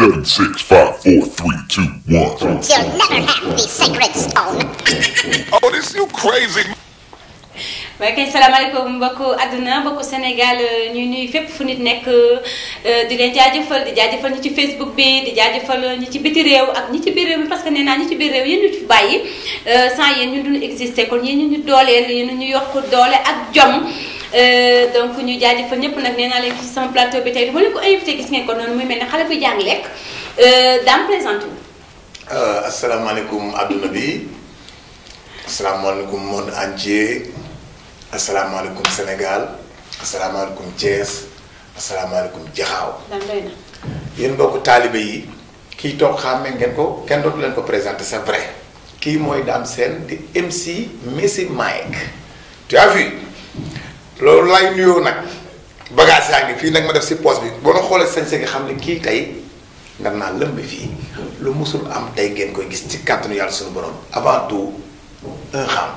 Seven, six, five, four, three, two, one. You'll never have the sacred stone. Oh, this you crazy. waaye kay salaamaaleykum mbokku àdduna mbokku Sénégal ñuy nuyu fépp fu nit nekk di leen jaajëfal di jaajëfal ñi ci Facebook bi di jaajëfal ñi ci biti réew ak ñi ci biir réew mi parce que nee naa ñi ci biir réew yéen ñu ci bàyyi sans yéen ñun duñu exister kon yéen ñu ñu dooleel yéen ñu yokk doole ak jom donc ñu jaajëfal ñëpp nag nee naa leen ci sama plateau bi tey du ma leen ko invité gis ngeen ko noonu muy mel ne xale buy jàng lekk daan présenté wu. asalaamaaleykum adduna bi asalaamaaleykum monde entier asalaamaaleykum Sénégal asalaamaaleykum Thiès asalaamaaleykum Jaxaaw daan doy na. yéen mbokku taalibe yi kii toog xàmme ngeen ko kenn dootu leen ko présenté c'est vrai kii mooy Dame Sène di MC Messi Mike tu as vu loolu lay nuyoo nag bagage yaa ngi fii nag ma def si poche bi boo na xoolee sañse nga xam ne kii tey nga naa lëmb fii lu musul am tey ngeen koy gis ci kàttanu yàlla suñu borom avant tout un xam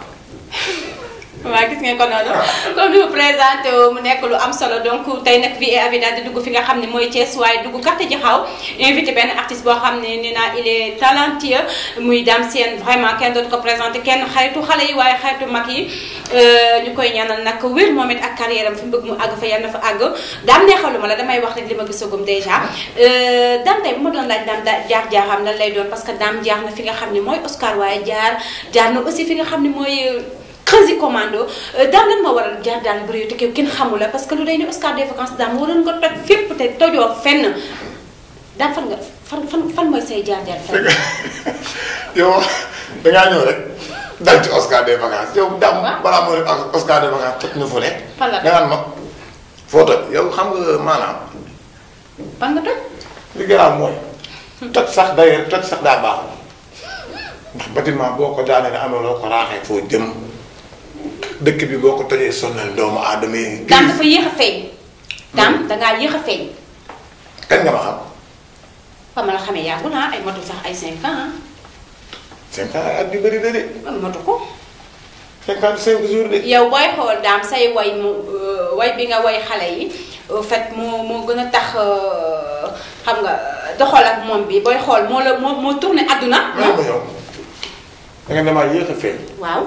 waaw gis ngeen ko noonu comme ni mu présenté mu nekk lu am solo donc tey nag vie et avis daal di dugg fi nga xam ne mooy Thiès waaye dugg quartier Jaxaaw invité benn artiste boo xam ne nee naa il est talentueux muy Dame Sène vraiment kenn dootu ko présenté kenn xaritu xale yi waaye xaritu mag yi ñu koy ñaanal nag wér moom it ak carrière am fi mu bëgg mu àgg fa yàlla na fa àgg daam neexalu ma la damay wax rek li ma gisagum déjà Dame tey bu ma doon laaj Dame jaar jaaxam lan lay doon parce que Dame jaar na fi nga xam ne mooy Oscar waaye jaar jaar na aussi fi nga xam ne mooy Crési commando daam lan moo waral jaar daan bëri te kenn xamul la parce que lu day ni Oscar des vacances daam waroon nga toj fépp te tojoo fenn daam fan nga fan fan fan mooy say jaar jaar fenn. yow dangaa ñëw rek dal ci Oscar des vacances yow daam balaa moo ne Oscar des vacances toj na fu ne Fan la nga naan ma foo toj yow xam nga maanaam fan nga toj. li garaaw mooy toj sax d'ailleurs toj sax daa baaxul ndax bâtiment boo ko daanee ne amee loo ko raaxee foo jëm dëkk bi boo ko tojee sonnal doomu aadama yi. daam dafa yéex a feeñ. daam dangaa yéex a feeñ. kañ nga ma xam. fa ma la xamee yàggul ah ay motu sax ay 5 ans cinq ans at bi bëri na de ah motu ko. cinquante cinq jours de. yow booy xool daam say way mu way bi nga way xale yi en fait moo moo gën a tax xam nga doxal ak moom bi booy xool moo la moo moo tourné àdduna. maa ma yow da nga damaa yéex a feeñ waaw.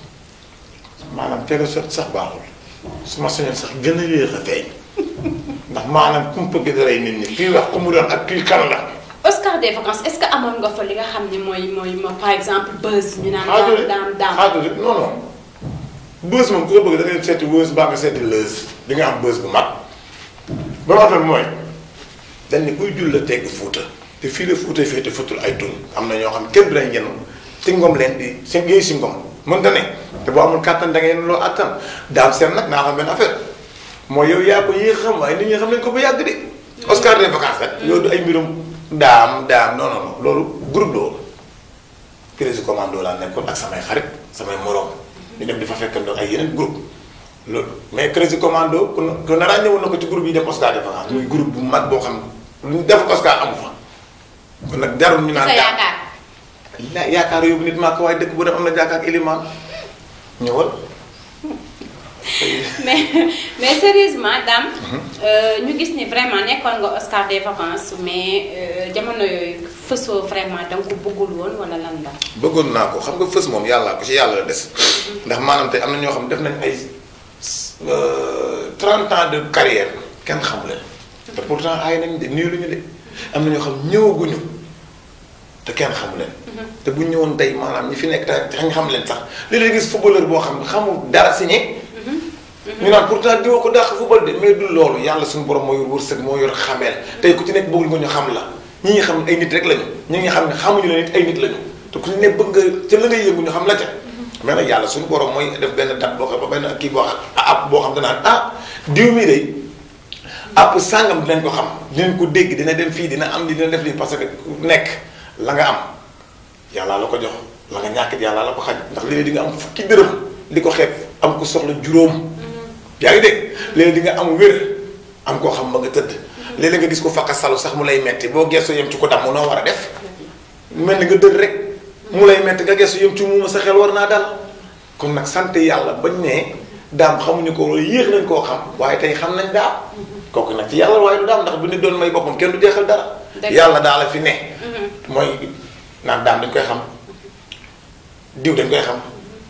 maanaam teel a sot sax baaxul su ma sañoon sax gën a yéex a feeñ ndax maanaam kumpa gi daray nit ñi kii wax ku mu doon ak kii kan la. Oscar des vacances est-ce que amoon nga fa li nga xam ne mooy mooy mooy par exemple buzz ñu naan. xaajul daam daam xaajul non non bës moom ku ko bëgg da ngay seeti wës baa nga seeti lës di nga am bës bu mag ba ma affaire bi mooy dañ ne kuy jul la tegg fuuta te fii la fuuta fii te futul ay tun am na ñoo xam kenn du lañ yenn ci ngom leen di si yéey si ngom mën ta ne te boo amul kàttan da nga yenn loo attan daam seen nag naa xam benn affaire mooy yow yaa ko yéex xam waaye nit ñi xam nañ ko ba yàgg de Oscar des vacances rek yow du ay mbirum daam daam non non non loolu groupe la woon Crési commando laa nekkoon ak samay xarit samay morom ñu dem di fa fekkandoo ay yeneen groupe loolu mais Crési commando ku ne ku ne ràññewoon na ko ci groupe yi dem Oscar des vacances muy groupe bu mag boo xam lu ñu def Oscar amu fa kon nag jarul ñu naan sa daam yaakaar. la yaakaar yóbbu nit maa ko waaye dëkk bu dem am na jàkkaar ak ilimaan ñëwal mais mais sérieusement Dame ñu gis ni vraiment nekkoon nga Oscar des vacances mais euh, jamono yooyu fësoo vraiment da nga ko bëggul woon wala lan la. bëggoon naa ko xam nga fës moom yàlla ko ci yàlla la des ndax maanaam tey am na ñoo xam def nañ ay 30 ans de carrière kenn xamu leen te pourtant ay nañ de nii lu ñu de am na ñoo xam ñëwaguñu te kenn xamu leen te bu ñu ñëwoon tey maanaam ñi fi nekk te nga xam leen sax léeg-léeg gis footballeur boo xam ne xamul dara signé ñu naan pourtant diwa ko dàq football de mais du loolu yàlla suñu borom moo yor wërsëg moo yor xameel tey ku ci nekk bëggul nga ñu xam la ñi nga xam ne ay nit rek lañu ñi nga xam ne xamuñu la nit ay nit lañu te ku ci ne bëgg nga ca la ngay yëngu ñu xam la ca mais nag yàlla suñu borom mooy def benn date boo xam ba benn kii boo xam app boo xam danaan ah diw mii de app sàngam dinañ ko xam dinañ ko dégg dina dem fii dina am li dina def lii parce que ku nekk la nga am yàlla la ko jox la nga ñàkk yàlla la ko xaj ndax léegi di nga am fukki dërëm di ko xeeb am ko soxla juróom yaa ngi dégg léegi di nga am wér am koo xam ba nga tëdd léeg-léeg nga gis ko fakka salu sax mu lay metti boo geesoo yem ci ko damm noo war a def mel ni nga dëdd rek mu lay metti nga geesu yem ci muuma sa xel war naa dal kon nag sant yàlla bañ ne daam xamuñu ko wala yéex nañ koo xam waaye tey xam nañ daam kooku nag ci yàlla waaye du daam ndax bu nit doon may boppam kenn du jeexal dara Dëgg. yàlla daal la fi ne mooy naan daam dañ koy xam diw dañ koy xam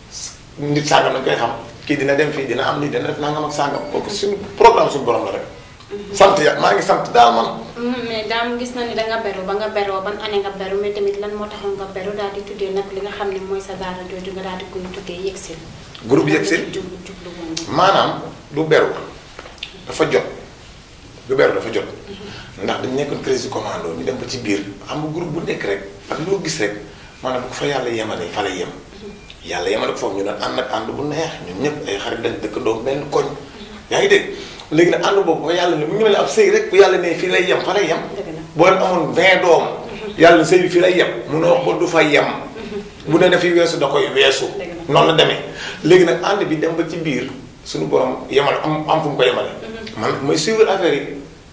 nit sàngam dañ koy xam kii dina dem fii dina am nii dina def nangam ak sàngam kooku suñu programme suñu borom la rek sant ya maa ngi sant daal man mais daam gis na ni danga beru ba nga beroo ban année nga beru mais tamit lan moo taxoon nga beru daal di tuddee nag li nga xam ne mooy sa daara jooju nga daal di koy tuddee Yegsil groupe Yegsil jublu jublu woon maanaam du beru dafa jot du beru dafa jot ndax dañ nekkoon crise commando ñu dem ba ci biir am nga groupe bu nekk rek ak loo gis rek maanaam bu ko fa yàlla yemale fa la yem yàlla yemale ko foofu ñu doon ànd ak ànd bu neex ñun ñëpp ay xarit dañ dëkkandoo benn koñ yaa ngi dégg léegi nag ànd boobu ba yàlla ne bu ñu mel ab sëy rek bu yàlla ne fii lay yem fa lay yem Dëgg la. boo leen amoon 20 doom yàlla sëy bi fii lay yem munoo wax ba du fa yem bu ne dafiy weesu da koy weesu Dëgg la. noonu la demee léegi nag ànd bi dem ba ci biir suñu borom yemale am am fu mu ko yemale man mooy suivre affaire yi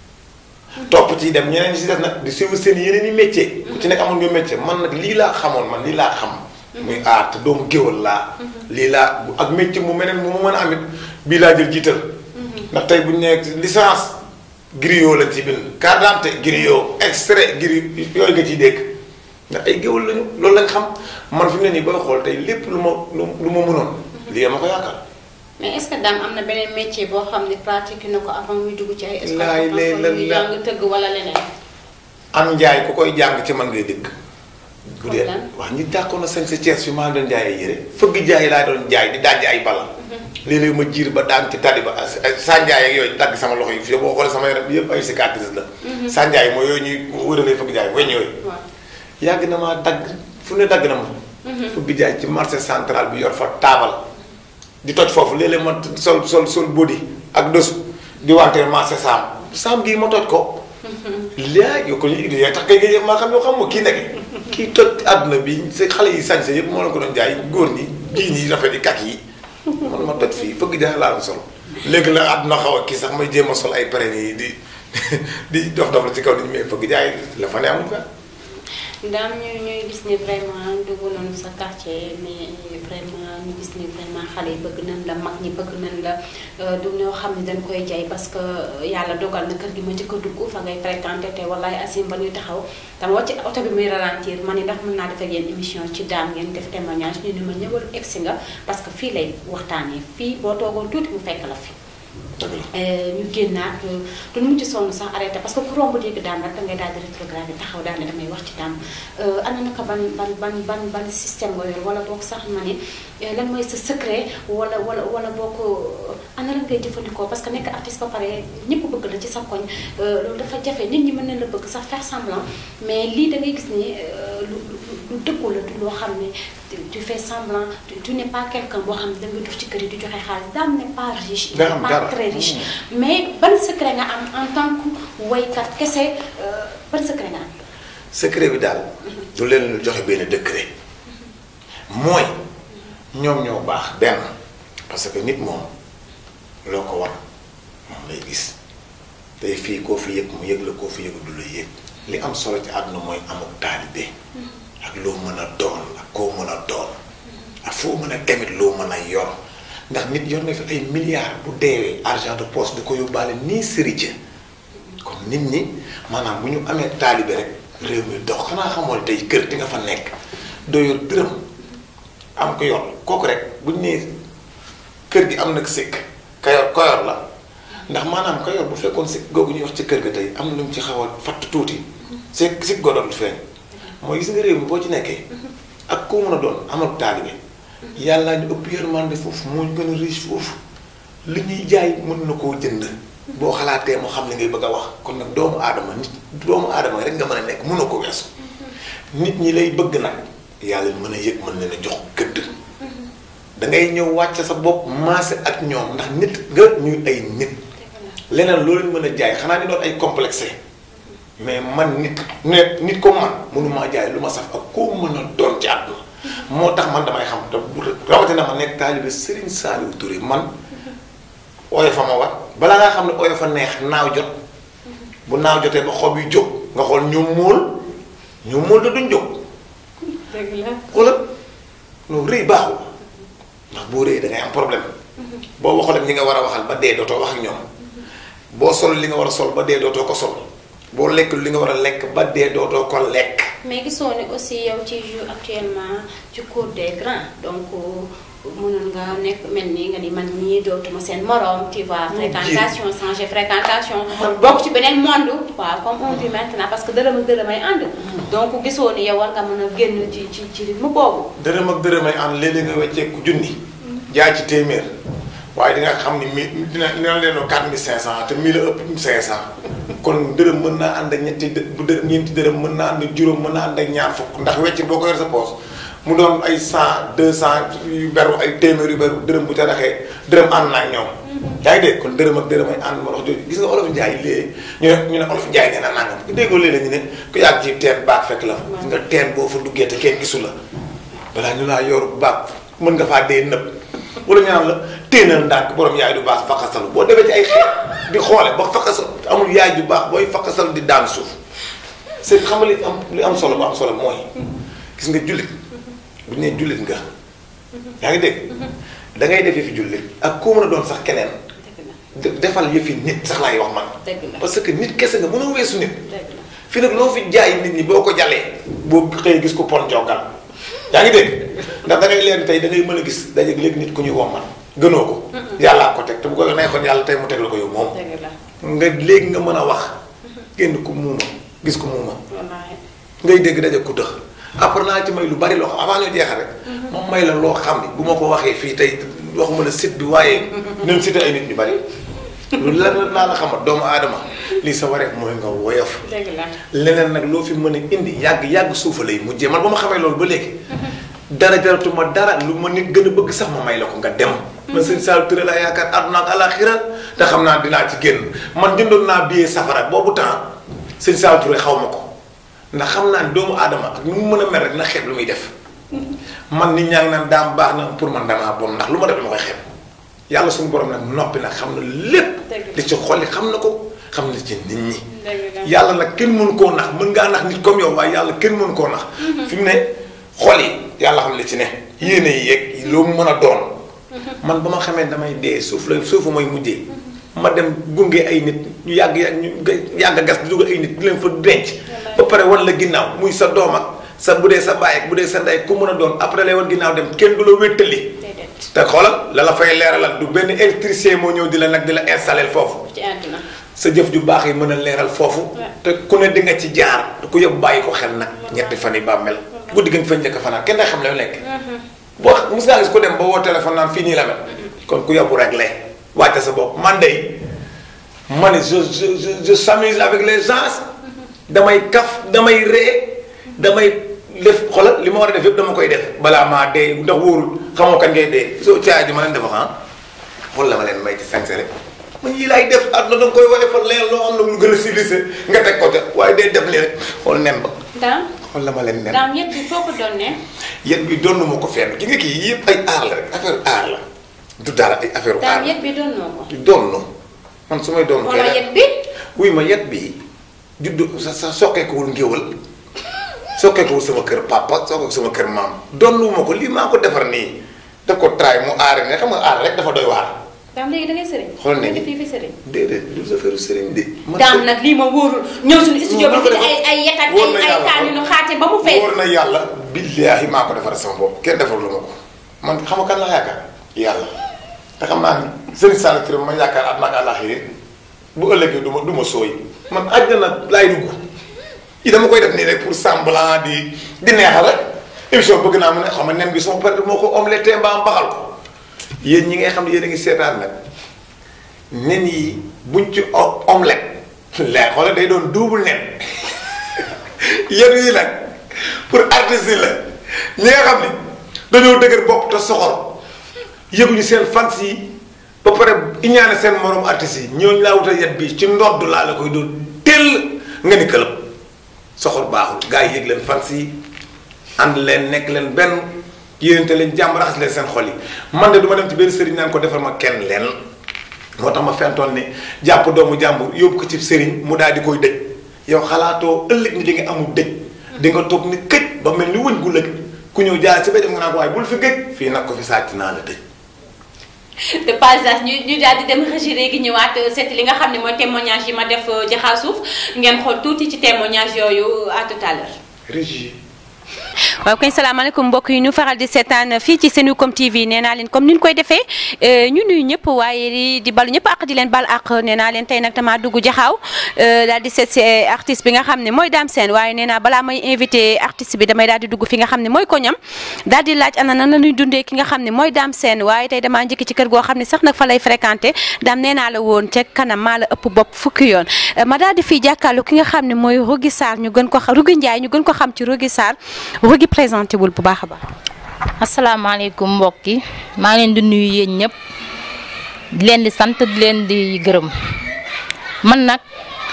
topp ci dem ñeneen ñi si def nag di suivre seen yeneen i métier ku ci nekk amoon nga métier man nag lii laa xamoon man lii laa xam muy aar te doomu géwal laa lii laa bu- ak métier mu meneen mu ma mën a amit bii laa jël jiital ndax tey bu ñu nee licence griot lañ ci bind carte d'identité griot extrait griot yooyu nga ciy dégg ndax ay géwal lañu loolu lañ xam man fi mu ne nii booy xool tey lépp lu ma lu lu ma mënoon lii ma ko yaakaar mais est-ce que daam am na beneen métier boo xam ne pratique na ko avant muy dugg ci ay Laay lay la yu la- jàng tëgg wala leneen am njaay ku koy jàng ci man ngay dëkk bu dee Comme lan? wax ñi dàqoon na sañ sa Cees fi maa doon jaay ay yére fëgg jaay laa doon jaay di dajj ay bala léeg-léeg ma jiir ba daan ci tali ba sànjaay ak yooyu dagg sama loxo yi fii boo xoolee sama yaram bi yëpp ay cicatrice la sànjaay mooy yooyu ñuy wëralee fëgg jaay weñ yooyu waaw yàgg na maa dagg fu ne dagg na ma fëgg jaay ci marché central bi yor fa taabal di toj foofu léeg-léeg ma sol sol sol body ak dësu di wante marché saam saam gii ma toj ko léegi yow ko ñu indi yaa tax kay nga maa xam yoo xam nga kii nekk kii toj àdduna bi sa xale yi sañse yëpp moo la ko doon jaay góor ñi jiin yi rafet yi kak yi man ma toj fii fëgg jaay laa doon sol léegi la àdduna xaw a kii sax may jéem a sol ay paren yi di di dof dof la ci kaw nit ñi mais fëgg jaay la fa ne amul fa daam ñu ñuy gis ni vraiment dugg nañu sa quartier mais vraiment ñu gis ni vraiment xale yi bëgg nañ la mag ñi bëgg nañ la euh, du ñoo xam ne dañ koy jaay parce que yàlla dogal na kër gi ma njëkk a dugg fa ngay fréquenté te wallaay asim ba ñuy taxaw dama wàcc oto bi muy ralentir ma ni ndax mën naa def ak yéen émission ci daam ngeen def témoignage ñu ne ma ñëwal egsi nga parce que fii lay waxtaanee fii boo toogoon tuuti mu fekk la fi dëgg la ñu génnaat duñ mujj sonn sax arrêté parce que ku romb dégg daam rek da ngay daal di rétrograde taxaw daal ne damay wax ci daam ana naka ban ban ban ban ban système nga yor wala boog sax ma ne eh, lan mooy sa secret wala wala wala boog ana lan ngay jëfandikoo parce que nekk artiste ba pare ñëpp bëgg la ci sa koñ euh, loolu dafa jafe nit ñi mën nañ la bëgg sax faire semblant mais lii da ngay gis ni euh, lu lu lu dëggu la du loo xam ne tu- tu fais semblant tu, tu n'es pas quelqu'un boo xam ne da ngay dox ci kër yi di joxe xaalis daam n'est pas riche il Nga n'est am pas dara. très riche mais ban secret nga am en tant que waykat kese euh, ban secret nga am secret bi daal du leen lu joxe benn décret mooy ñoom ñoo baax benn parce que nit moom loo ko war moom lay gis tey fii koo fi yëg mu yëg la koo fi yëg du la yëg li am solo ci àdduna mooy amuk taalibe ak loo mën a doon ak koo mën a doon ak foo mën a demit loo mën a yor ndax nit yor na fi ay milliards bu deewee argent de poche du ko yóbbaale nii sëriñ kon nit ñi maanaam bu ñu amee taalibe rek réew mi dox xanaa xamoon tey kër di nga fa nekk doo yor dërëm am ko yor kooku rek bu ñu nee kër gi am nag sikk kayor koyor la ndax maanaam kayor bu fekkoon sikk googu ñuy wax ci kër ga tey am na lu mu ci xaw a fatt tuuti sikk sikk goo doon feeñ mooy gis nga réew mi boo ci nekkee ak koo mën a doon amal taalibe yàlla ñu ëpp yërmande foofu moo ñu gën a riche foofu li ñuy jaay mën na koo jënd boo xalaatee mu xam li ngay bëgg a wax kon nag doomu aadama nit doomu aadama rek nga mën a nekk mën na ko weesu nit ñi lay bëgg nag yàlla mën a yëg mën leen a jox gëdd da ngay ñëw wàcc sa bopp maase ak ñoom ndax nit nga ñuy ay nit leneen loolu ñu mën a jaay xanaa ñu doon ay complexé mais man nit nit nit ko man mënumaa jaay lu ma saf ak koo mën a doon ci àdduna moo tax man damay xam te rawatina ma nekk taalibe Serigne Saliou Touré man ooyo fa ma wat balaa ngaa xam ne ooyo fa neex naaw jot bu naaw jotee ba xob yi jóg nga xool ñu móol ñu móol da duñ jóg dëgg la xoolal loolu rëy baaxul ndax boo rëyee da ngay am problème boo waxul ak ñi nga war a waxal ba dee dootoo wax ak ñoom boo sol li nga war a sol ba dee dootoo ko sol boo lekk li nga war a lekk ba dee dootoo ko lekk. mais gisoo ne aussi yow ci jour actuellement ci cour des grands donc mënoon nga nekk mel ni nga ni man ñii dootuma seen morom tu vois fréquentation changer fréquentation bokk ci beneen monde waaw comme on dit maintenant parce que dërëm ak dërëm ay ànd donc gisoo ni yow war nga mën a génn ci ci ci rythme boobu dërëm ak dërëm ay ànd léeg-léeg nga wecceeku junni. jaay ci téeméer. waaye di nga xam ni mi dina dina leen o 4500 te 1000 la ëpp 500 kon dërëm mën naa ànd ak ñetti dë bu dë ñeenti dërëm mën naa ànd ak juróom mën naa ànd ak ñaar fukk ndax wecc boo ko yor sa poos mu doon ay 100 200 yu beru ay téeméer yu beru dërëm bu ca raxee dërëm ànd naa ak ñoom. yaa ngi dégg kon dërëm ak dërëm ay ànd ma wax jooju gis nga olof Njaay léegi ñu ne ñu ne olof Njaay nee na nangam ku déggoo léeg-léeg ñu ne ku yàgg ci teen baag fekk la fa. gis nga teen boo fa duggee te kenn gisu la balaa ñu laa yor baag mën nga faa dee nëb. wala ñu naan la téenal ndànk borom yaay du baax fakkasalu boo demee ci ay xeet di xoole ba fakkasal amul yaay ju baax booy fakkasalu di daan suuf c'est xam nga li am li am solo bu am solo mooy gis nga jullit bu ñu nee jullit nga yaa ngi dégg da ngay def yëfi jullit ak koo mën a doon sax keneen dëgg la defal yëfi nit sax laay wax man dëgg la parce que nit kese nga mënoo weesu nit dëgg la fii nag loo fi jaay nit ñi boo ko jalee boo xëyee gis ko pon jogal yaa ngi dégg ndax da ngay leen tey da ngay mën a gis dajeeg léegi nit ku ñuy womman gënoo ko yàllaa ko teg te bu ko neexoon yàlla tey mu teg la ko yow moom dëgg la nga léegi nga mën a wax génn ku muuma gis ku muuma wallaahi ngay dégg dajeeg ku tëx après naa ci may lu bari loo xam avant ñoo jeexal rek moom may la loo xam ni bu ma ko waxee fii tey waxuma la site bi waaye nañ cité ay nit ñu bari lu lan laa la xamal doomu aadama lii sa wareef mooy nga woyof dëgg la leneen nag loo fi mën a indi yàgg yàgg suufa lay mujjee man ba ma xamee loolu ba léegi dara jaratuma dara lu ma nit gën a bëgg sax ma may la ko nga dem man sëñ Saliou Touré laa yaakaar àdduna ak alaxira te xam naa dinaa ci génn man jëndoon naa billet safara boobu temps sëñ Saliou Touré xaw ma ko ndax xam naa ni doomu aadama ak nu mu mën a mel rek na xeeb lu muy def man nit ñaa ngi naan daam baax na pour man damaa bon ndax lu ma def dama koy xeeb yàlla suñu borom nag noppi nag xam na lépp Dëgg la. li ci xolli xam na ko xam na ci nit ñi dëgg la yàlla nag kenn mënu koo nax mën ngaa nax nit comme yow waaye yàlla kenn mënu koo nax fi mu ne xol yi yàlla xam li ci ne yéene yi yeeg loo mu mën a doon man ba ma xamee damay dee suuf la suufu mooy mujjee ma dem gunge ay nit ñu yàgg yàgg ñu yàgg a gas di dugal ay nit di leen fa denc ba pare wan la ginnaaw muy sa doom ak sa bu dee sa baay ak bu dee sa ndey ku mën a doon après lay wan ginnaaw dem kenn du la wéttali déedéet te xoolal la la fay leeralal du benn électricien moo ñëw di la nag di la installer foofu ci àdduna sa jëf ju baax yi mën a leeral foofu te ku ne di nga ci jaar ku yëpp bàyyi ko xel nag ñetti fan yi bàmmel guddi gi nga fa njëkk fanaan kenn day xam la lekk boo mos ngaa gis ko dem ba woo téléphone naan fii nii la mel kon ku yóbbu rek lee wàcce sa bopp man de ma ne je je je je s'amuse avec les gens damay kaf damay ree damay def xoolal li ma war a def yëpp dama koy def balaa maa dee ndax wóorul xamoo kan ngay dee soo caay ji ma leen def ah xool la ma leen may ci sañse rek man yii laay def àdduna da nga koy woye fa leen loo am na lu gën a civilisé nga teg ko ca waaye day def lii rek xool nen ba daam xool la ma leen nen daam yëpp bi foo ko doon ne yéen bi doon ma ko fenn ki nga kii yëpp ay aar la rek affaire aar la du dara ay affaire aar daam la yëpp bi doon noo ko doon man su may doon wala kay yëpp bi wuy ma yet bi juddu sa sa sokkeekuwul ngéwal sokkeekuwul sama kër papa sokkeeku sama kër maam donnu ma ko lii maa ko defar nii daf ko traay mu aare ne xam nga aar rek dafa doy waar daam léegi da ngay sëriñ Xool nañu. nga def fii fi sëriñ déedéet du sa feru sëriñ de man daam nag lii ma wóorul ñëw suñu studio bi Wóor na fi ay ay yet ak wóor ay na ay yàlla. kaan yu nu xaate ba mu fees wóor na yàlla billaahi maa ko defar sama bopp kenn defar lu ma ko man xam nga kan la yaakaar yàlla te xam naa ni sëriñ Sall Touré ma yaakaar àdduna ak àllaaxira bu ëllëgee du ma du ma sooy man àjjana laay dugg yi dama koy def nii rek pour semblant di di neexal rek émission bëgg naa mu ne xam nga nen bi sama pare moo ko omelette mbaa mbaxal ko yéen ñi ngay xam ne yéen a ngi seetaan nag nen yi buñ ci o- omelette lee xoolal day doon double nen yéen yi nag pour artistes yi la ñi nga xam ne dañoo dëgër bopp te soxor yëguñu seen fans yi ba pare iñaane seen morom artistes yi ñooñu laa wutal yet bi ci ndodd laa la koy doon teel nga ni këlëb soxor baaxul gars yi yëg leen fans yi ànd leen nekk leen benn yéenante leen jàmm raxas leen seen xol yi man de du ma dem ci benn sëriñ naan ko defal ma kenn leen moo tax ma fentoon ne jàpp doomu jàmbur yóbbu ko ci sëriñ mu daal di koy dëj yow xalaatoo ëllëg ni di nga amul dëj di nga toog ni këj ba mel ni wëñ gu lëg ku ñëw jaar si ba dem nga naan ko waaye bul fi gëj fii nag ko fi sàcc naa la dëj de passage ñu ñu daal di dem régie léegi ñëwaat seeti li nga xam ne mooy témoignage yi ma def jaxaa suuf ngeen xool tuuti ci témoignage yooyu à tout à l'heure régie waaw kañ salaamaaleykum mbokk yi ñu faral di seetaan fii ci Senucom TV nee naa leen comme ni ñu koy defee ñu nuyu ñëpp waaye di di balu ñëpp ak di leen bal ak nee naa leen tey nag damaa dugg jaxaaw daal di seet si artiste bi nga xam ne mooy Dame Sène waaye nee naa balaa may invité artiste bi damay daal di dugg fi nga xam ne mooy koñam daal di laaj ana nan la ñuy dundee ki nga xam ne mooy Dame Sène waaye tey damaa njëkk ci kër goo xam ne sax nag fa lay fréquenté Dame nee naa la woon ca kanam maa la ëpp bopp fukki yoon ma daal di fii jàkkaarloo ki nga xam ne mooy Rougui Sarr ñu gën ko xam Rougui Ndiaye ñu gën ko xam ci Rougui Sarr Rougui présenté wul bu baax a baax. asalaamaaleykum mbokk yi maa ngi leen di nuyu yéen ñëpp di leen di sant di leen di gërëm man nag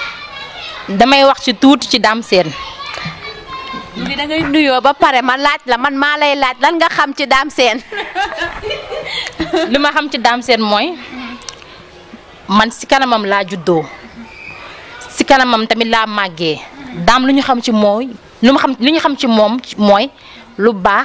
damay wax ci tuuti ci Dame Sène li da ngay nuyoo ba pare ma laaj la man maa lay laaj lan nga xam ci Dame Sène. li ma xam ci Dame Sène mooy man si kanamam laa juddoo si kanamam tamit laa màggee daam lu ñu xam ci mooy lu ma xam li ñu xam ci moom mooy lu baax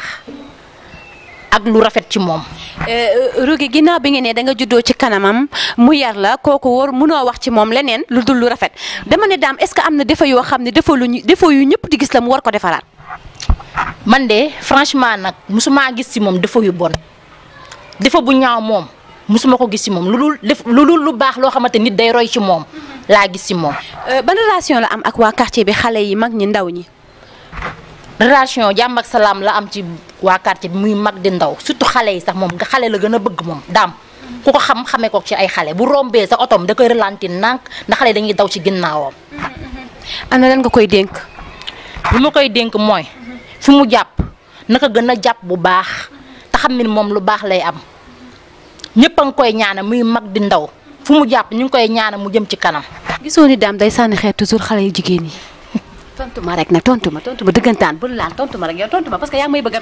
ak lu rafet ci moom. Rougui ginnaaw bi nga ne da nga juddoo ci kanamam mu yar la kooku war munoo wax ci moom leneen lu dul lu rafet dama ne daam est-ce que am na défaut yoo xam ne défaut lu ñu défaut yu ñëpp di gis la mu war ko defaraat. man de franchement nag musuma gis ci moom défaut yu bon défaut bu ñaaw moom musuma ko gis ci moom lu dul def lu dul lu baax loo xamante nit day roy ci moom laa gis ci moom. ban relation la am ak waa quartier bi xale yi mag ñi ndaw ñi. relation jàmm ak salaam la am ci waa quartier bi muy mag di ndaw surtout xale yi sax moom nga xale la gën a bëgg moom daam ku ko xam xamee ko ci ay xale bu rombee sa otom da koy ralentir nànk ndax xale dañuy daw ci ginnaawam. ana lan nga koy dénk. lu ma koy dénk mooy fi mu jàpp naka gën a jàpp bu baax te xam ne moom lu baax lay am ñëpp a ngi koy ñaana muy mag di ndaw fu mu jàpp ñu ngi koy ñaana mu jëm ci kanam. gisoo ni daam day sànni xeet toujours xale yu jigéen yi. tontu ma rek nag tontu ma tontu ma dëggantaan bul laal tontu ma rek yow tontu ma parce que yaa may bëgg a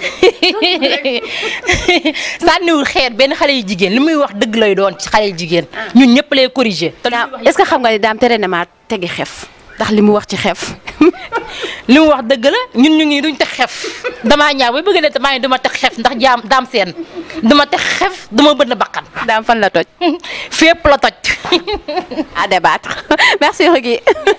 sànniwul xeet benn xale yu jigéen li muy wax dëgg lay doon ci xale yu jigéen ñun ñëpp lay corriger. te est-ce que xam nga ni daam tere na maa tegi xef ndax li mu wax ci xef. li mu wax dëgg la ñun ñu ngi duñ teg xef damaa ñaaw ba bëgg ne damaa ne duma teg xef ndax jaam Dame Sène duma teg xef duma bënn bakkan. daam fan la toj. fépp la toj. à débattre merci Rougui.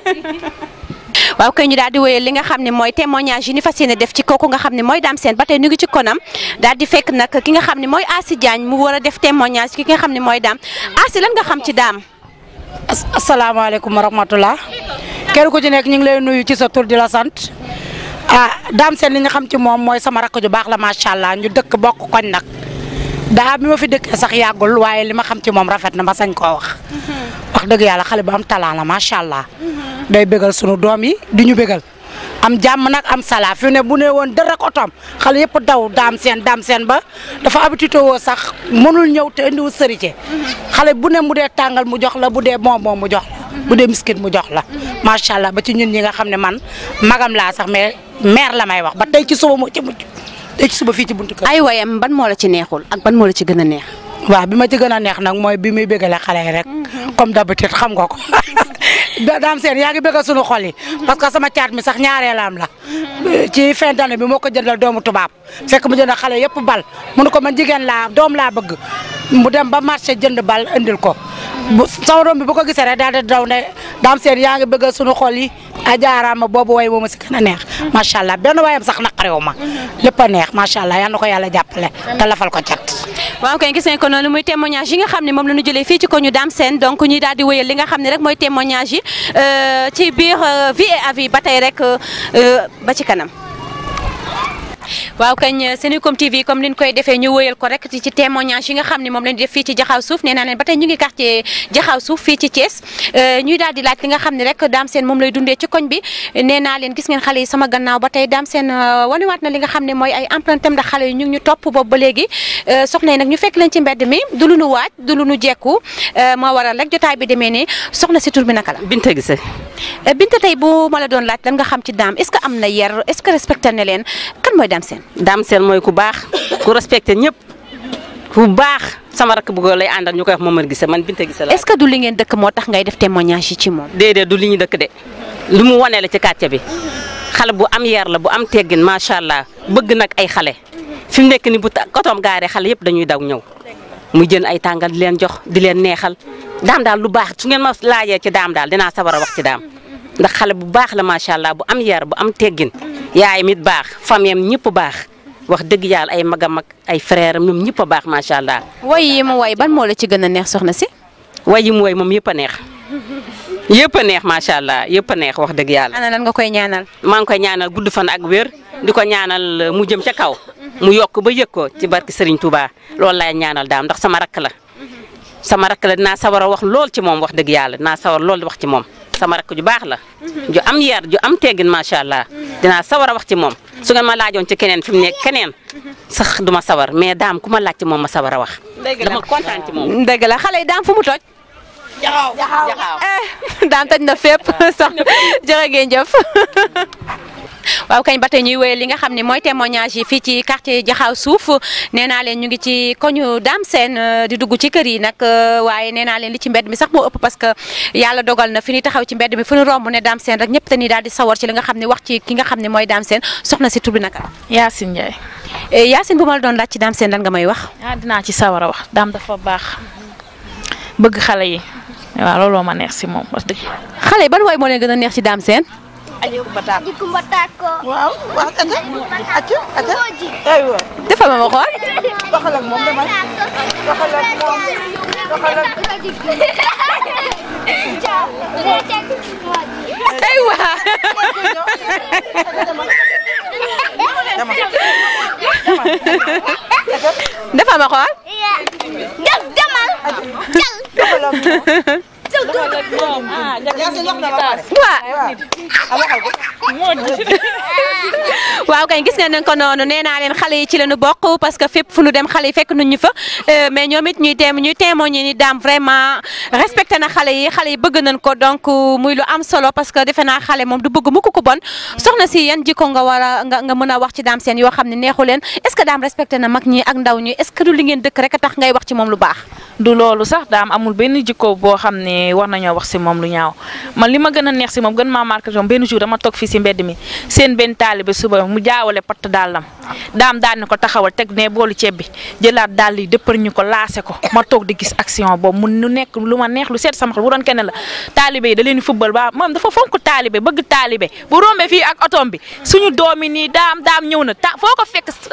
waaw kay ñu daal di wéyal li nga xam ne mooy témoignage yi ni fas yéene def ci kooku nga xam ne mooy Dame Sène ba tey ñu ngi ci konam daal di fekk nag ki nga xam ne mooy Asi Diagne mu war a def témoignage ki nga xam ne mooy Dame Asi lan nga xam ci Dame. asalaamaaleykum wa rahmatulah kenn ku ci nekk ñu ngi lay nuyu ci sa tur di la sant ah Dame Sène li nga xam ci moom mooy sama rakk ju baax la macha allah ñu dëkk bokk koñ nag daa bi ma fi dëkkee sax yàggul waaye li ma xam ci moom rafet na ma sañ koo wax. wax dëgg yàlla xale bu am talent la macha allah. day bégal sunu doom yi di ñu bégal am jàmm nag am sala fi ne bu ne woon dër rek otoom xale yëpp daw Dame Sène Dame Sène ba dafa habitué woo sax mënul ñëw te indiwul sërite xale bu ne mu dee tàngal mu jox la bu dee bonbon mu jox la bu dee biscuit mu jox la macha allah ba ci ñun ñi nga xam ne man magam laa sax mais mère la may wax ba tey ci suba moo ci mujj tey ci suba fii ci buntu kër. ay wayam ban moo la ci neexul ak ban moo la ci gën a neex. waaw bi ma ci gën a neex nag mooy bi muy bégale xale yi rek comme d'habitude xam nga ko Dame Sène yaa ngi bégal sunu xol yi parce que sama caat mi sax ñaareelam la ci fin d'année bi moo ko jëndal doomu tubaab fekk mu jëndal xale yëpp bal mu ne ko man jigéen laa doom laa bëgg mu dem ba marché jënd bal indil ko bu sama doom bi bu ko gisee rek daal di daw ne Dame Sène yaa ngi bégal sunu xol yi a jaaraama boobu way mooma si gën a neex macha allah benn wayam sax naqarewu ma lépp a neex macha allah yal na ko yàlla jàppale te lafal ko cat waaw kay gis nañ ko noonu muy témoignage yi nga xam ne moom la ñu jëlee fii ci ko ñu Dame Sène donc ñuy daal di wéyal li nga xam ne rek mooy témoignage yi ci biir vie et avis ba tey rek ba ci kanam. waaw kañ Senucom TV comme ni ñu koy defee ñu wëyal ko rek ci témoignage yi nga xam ne moom lañu def fii ci Jaxaaw Suuf nee naa leen ba tey ñu ngi quartier Jaxaaw Suuf fii ci Thiès ñuy daal di laaj li nga xam ne rek Dame Sène moom lay dundee ci koñ bi nee naa leen gis ngeen xale yi sama gannaaw ba tey Dame Sène wanewaat na li nga xam ne mooy ay empreinte am ndax xale yi ñu ngi ñu topp boobu ba léegi soxna yi nag ñu fekk leen ci mbedd mi du lu nu waaj du lu nu jekku moo waral rek jotaay bi demee ni soxna si tur bi naka la Binta Gise Binta tey bu ma la doon laaj lan nga xam ci Dame est-ce que am na yar est-ce que respecté na leen kan mooy Dame Sène Dame Sène mooy ku baax ku respecté ñëpp ku baax sama rakk bu ko lay àndal ñu koy wax Momar Gise man Binta Gise la est-ce que du li ngeen dëkk moo tax ngay def témoignage yi ci moom déedéet du li ñu dëkk de lu mu wane la ci quartier bi xale bu am yar la bu am teggin macha allah bëgg nag ay xale fi mu nekk ni bu ta kotoom gaaree xale yëpp dañuy daw ñëw mu jën ay tàngal di leen jox di leen neexal daam daal lu baax su ngeen ma laajee ci daam daal dinaa sawar a wax ci daam ndax xale bu baax la macha allah bu am yar bu am teggin yaayam it baax famiyam ñëpp baax wax dëgg yàlla ay magam ak ay frère am ñoom ñëpp a baax macha allah. woy yi mu woy ban moo la ci gën a neex soxna si. way yi mu woy moom yëpp a neex yëpp a neex macha allah yëpp a neex wax dëgg yàlla. ana lan nga koy ñaanal. maa ngi koy ñaanal gudd fan ak wér di ko ñaanal mu jëm ca kaw mu yokk ba yëg ko ci barki Serigne Touba loolu laay ñaanal daam ndax sama rakk la sama rakk la dinaa sawar a wax lool ci moom wax dëgg yàlla dinaa sawar lool di wax ci moom sama rakk ju baax la ju am yar ju am teggin macha allah dinaa sawar a wax ci moom su ngeen ma laajoon ci keneen fi mu nekk keneen sax duma sawar mais daam ku ma laaj ci moom ma sawar a wax dama kontaan ci moom dëgg la xale yi daam fu mu toj. jaxaaw jaxaaw eh daam toj na fépp soxna jërë ngeen jëf. waaw kañ ba tey ñuy wéyal li nga xam ne mooy témoignage yi fii ci quartier Jaxaaw suuf nee naa leen ñu ngi ci koñu Dame Sène di dugg ci kër yi nag waaye nee naa leen li ci mbedd mi sax moo ëpp parce que yàlla dogal na fi ñu taxaw ci mbedd mi fu ñu romb ne Dame Sène rek ñëpp te ni daal di sawar ci li nga xam ne wax ci ki nga xam ne mooy Dame Sène soxna si tur bi naka Yacine Ndiaye. Yacine bu ma la doon laaj ci Dame Sène lan nga may wax. ah dinaa ci sawar a wax daam dafa baax bëgg xale yi waaw looloo ma neex si moom wax dëgg yàlla. xale yi ban woy moo leen gën a neex ci Dame Sène. Dikumba tako. waaw waaw ate ate ate aywa defal ma ma xool. waxal ak moom demal waxal ak moom waxal ak aywa. defal ma xool. Def demal. waxal ak moom waaw kay gis ngeen ko noonu nee naa leen xale yi ci lañu bokk parce que fépp fu nu dem xale yi fekk nañ ñu fa mais ñoom it ñuy teem ñuy témoigner ni daam vraiment respecté na xale yi xale yi bëgg nañ ko donc muy lu am solo parce que defe naa xale moom du bëgg mukk ko bon soxna si yan jikko nga war a nga nga mën a wax ci daam seen yoo xam ne neexu leen est-ce que daam respecté na mag ñi ak ndaw ñi est-ce que du li ngeen dëkk rek a tax ngay wax ci moom lu baax. du loolu sax daam amul benn jikko boo xam ne war nañoo wax si moom lu ñaaw man li ma gën a neex si moom gën maa marqué moom benn jour dama toog fii si mbedd mi seen benn taalibe suba mu jaawale patt dàllam daam daal ni ko taxawal teg ne boolu ceeb bi jëlaat dàll yi dëppar ñu ko laase ko ma toog di gis action boobu mu nu nekk lu ma neex lu seet sama xol bu doon kenn la taalibe yi da leen di football ba moom dafa fonk taalibe bëgg taalibe bu rombee fii ak otoom bi suñu doomi nii daam daam ñëw na ta foo ko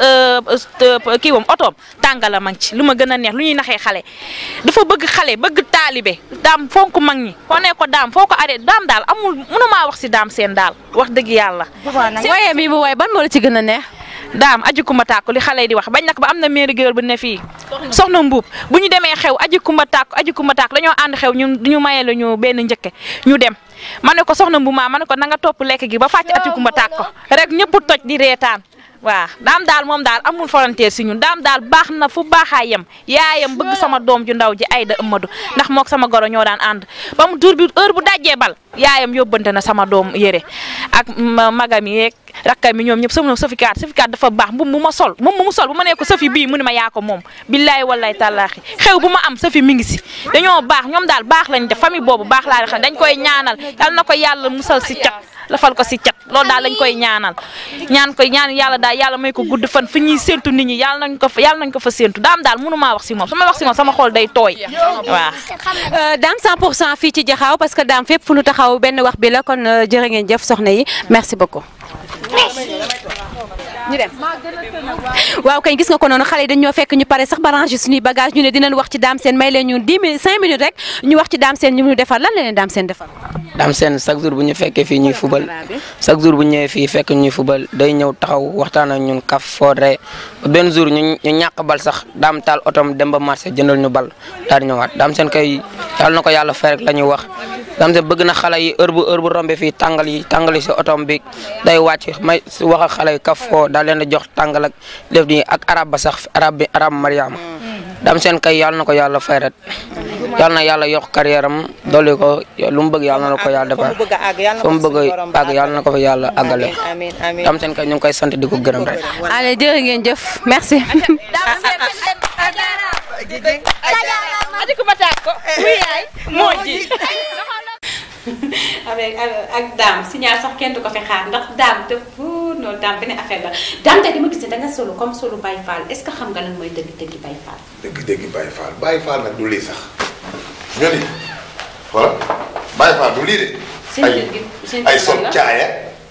fekk kii wam otoom tàngala mag ci lu ma gën a neex lu ñuy naxee xale dafa bëgg xale bëgg taalibe daam fonk mag ñi foo ne ko daam foo ko arrêté daam daal amul mënumaa wax si daam seen daal wax dëgg yàlla waaye mi mu waaye ban moo la ci gën a neex. daam aji kumba tàkku li xale yi di wax bañ na ko ba am na mairie géwél bu ne fii soxna mbuub bu ñu demee xew aji kumba tàkku aji kumba tàkku dañoo ànd xew ñu ñu mayee la ñu benn njëkke ñu dem ma ne ko soxna mbuub maa ma ne ko na nga topp lekk gi ba fàcc aji kumba tàkku rek ñëpp toj di reetaan waaw daam daal moom daal amul volontaire si ñun daam daal baax na fu baaxaa yem yaayam bëgg sama doom ju ndaw ji Ayda Amadou ndax mook sama goro ñoo daan ànd ba mu tur bi heure bu dajjee bal yaayam yóbbante na sama doom yére ak magam yeeg rakkam yi ñoom ñëpp sama safikaat safikaat dafa baax mbubb bu ma sol moom mu sol bu ma nee ko safi bii mu ne ma yaa ko moom billaay wallaay tàllaaxi xew bu ma am safi mi ngi si dañoo baax ñoom daal baax lañ def famille boobu baax laa xam dañ koy ñaanal yal na ko yàlla musal si cat lafal ko si cat loolu daal lañ koy ñaanal ñaan koy ñaan yàlla daal yàlla may ko gudd fan fi ñuy séntu nit ñi yàlla nañ ko fa yàlla nañ ko fa séntu daam daal mënu maa wax si moom su ma wax si moom sama xol day tooy waaw daam 100 pour cent fii ci jaxaaw parce que daam fépp fu nu taxaw benn wax bi la kon jërë ngeen jëf soxna yi merci beaucoup. ñu dem waaw kay gis nga ko noonu xale yi dañoo fekk ñu pare sax ba ranger suñuy bagage ñu ne dinañ wax ci daam seen may leen ñu 10 minutes 5 minutes rek ñu wax ci daam seen ñu mu defar lan la leen daam seen defar. daam seen chaque jour bu ñu fekkee fii ñuy fubal chaque jour bu ñëwee fii fekk ñuy fubal day ñëw taxaw waxtaan ak ñun kaf foore benn jour ñu ñu ñàkk bal sax daam taal otom dem ba marché jëndal ñu bal daal di ñëwaat daam seen kay yàlla na ko yàlla fay rek la ñuy wax daam seen bëgg na xale yi heure bu heure bu rombee fii tàngal yi tàngal yi si otom bi day wàcc may si wax ak xale yi kaf foo daal leen di jox tàngal ak def di ak arab ba sax arab bi arab mariama daam seen kay yàlla na ko yàlla fay rek yàlla na yàlla yokk carrière am dolli ko lu mu bëgg yàlla na ko yàlla defar fu mu bëgg a àgg yàlla na ko fa yàlla àggale daam seen kay ñu ngi koy sant di ko gërëm rek allez jërë ngeen jëf merci. avec ak daam signal sax kenn du ko fi xaar ndax daam dafa loolu daam beneen affaire la daam tey dama gis ne da nga solo comme solo Baye Fall est ce que xam nga lan mooy dëgg dëgg Baye Fall. dëgg-dëgg Baye Fall Baye Fall nag du lii sax nga ni voilà Baye Fall du lii de. Seen ay kër gi- seen ay kër sol la. caaya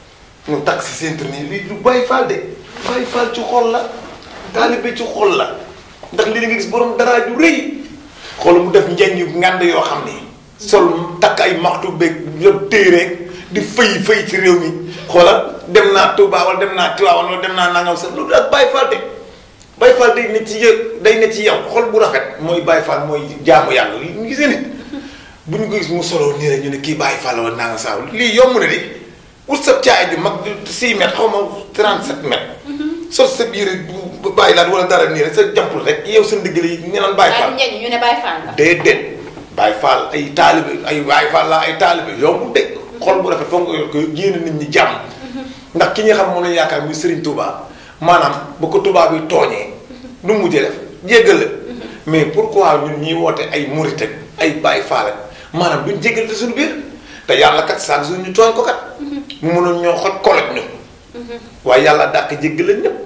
ñu takk si seen nii lii du Baye Fall de Baye Fall ci xol la taalibe ci xol la ndax lii da nga gis borom dara ju rëy xool mu def njañ yu ngand yoo xam ni sol takk ay maxtu beeg yëpp téere di fëy fëy ci réew mi xoolal dem naa Touba wala dem naa Tivaouane wala dem naa nangam sax loolu ak Baye Fall de Baye Fall day ne ci yë day ne ci yow xol bu rafet mooy Baye Fall mooy jaamu yàlla li ñu gisee nit bu ñu ko gis mu solo nii rek ñu ne kii Baye Fall wala nangam saa lii yomb na di wut sa caay ju mag 6 mètres xaw ma 37 mètres. sol sa biir bu bàyyi laat wala dara nii rek sa jàmpul rek yow sa ndigg yi ñu naan Baye Fall. ñu ne Baye Fall la. déedéet Baye Fall ay taalibe ay Baye Fall la ay taalibe yomb de xol bu rafet foog nga yor ko yéene nit ñi jàmm. ndax ki nga xam moom lañu yaakaar muy Serigne Touba maanaam bu ko Touba bi tooñee nu mu mujjee def jéggal la mais pourquoi ñun ñi woote ay murit ak ay Baye Fall ak maanaam duñ jéggal te suñu biir te yàlla kat chaque jour ñu tooñ ko kat. mu mënoon ñoo xoj koloj ñu. waaye yàlla dàq jéggal la ñëpp.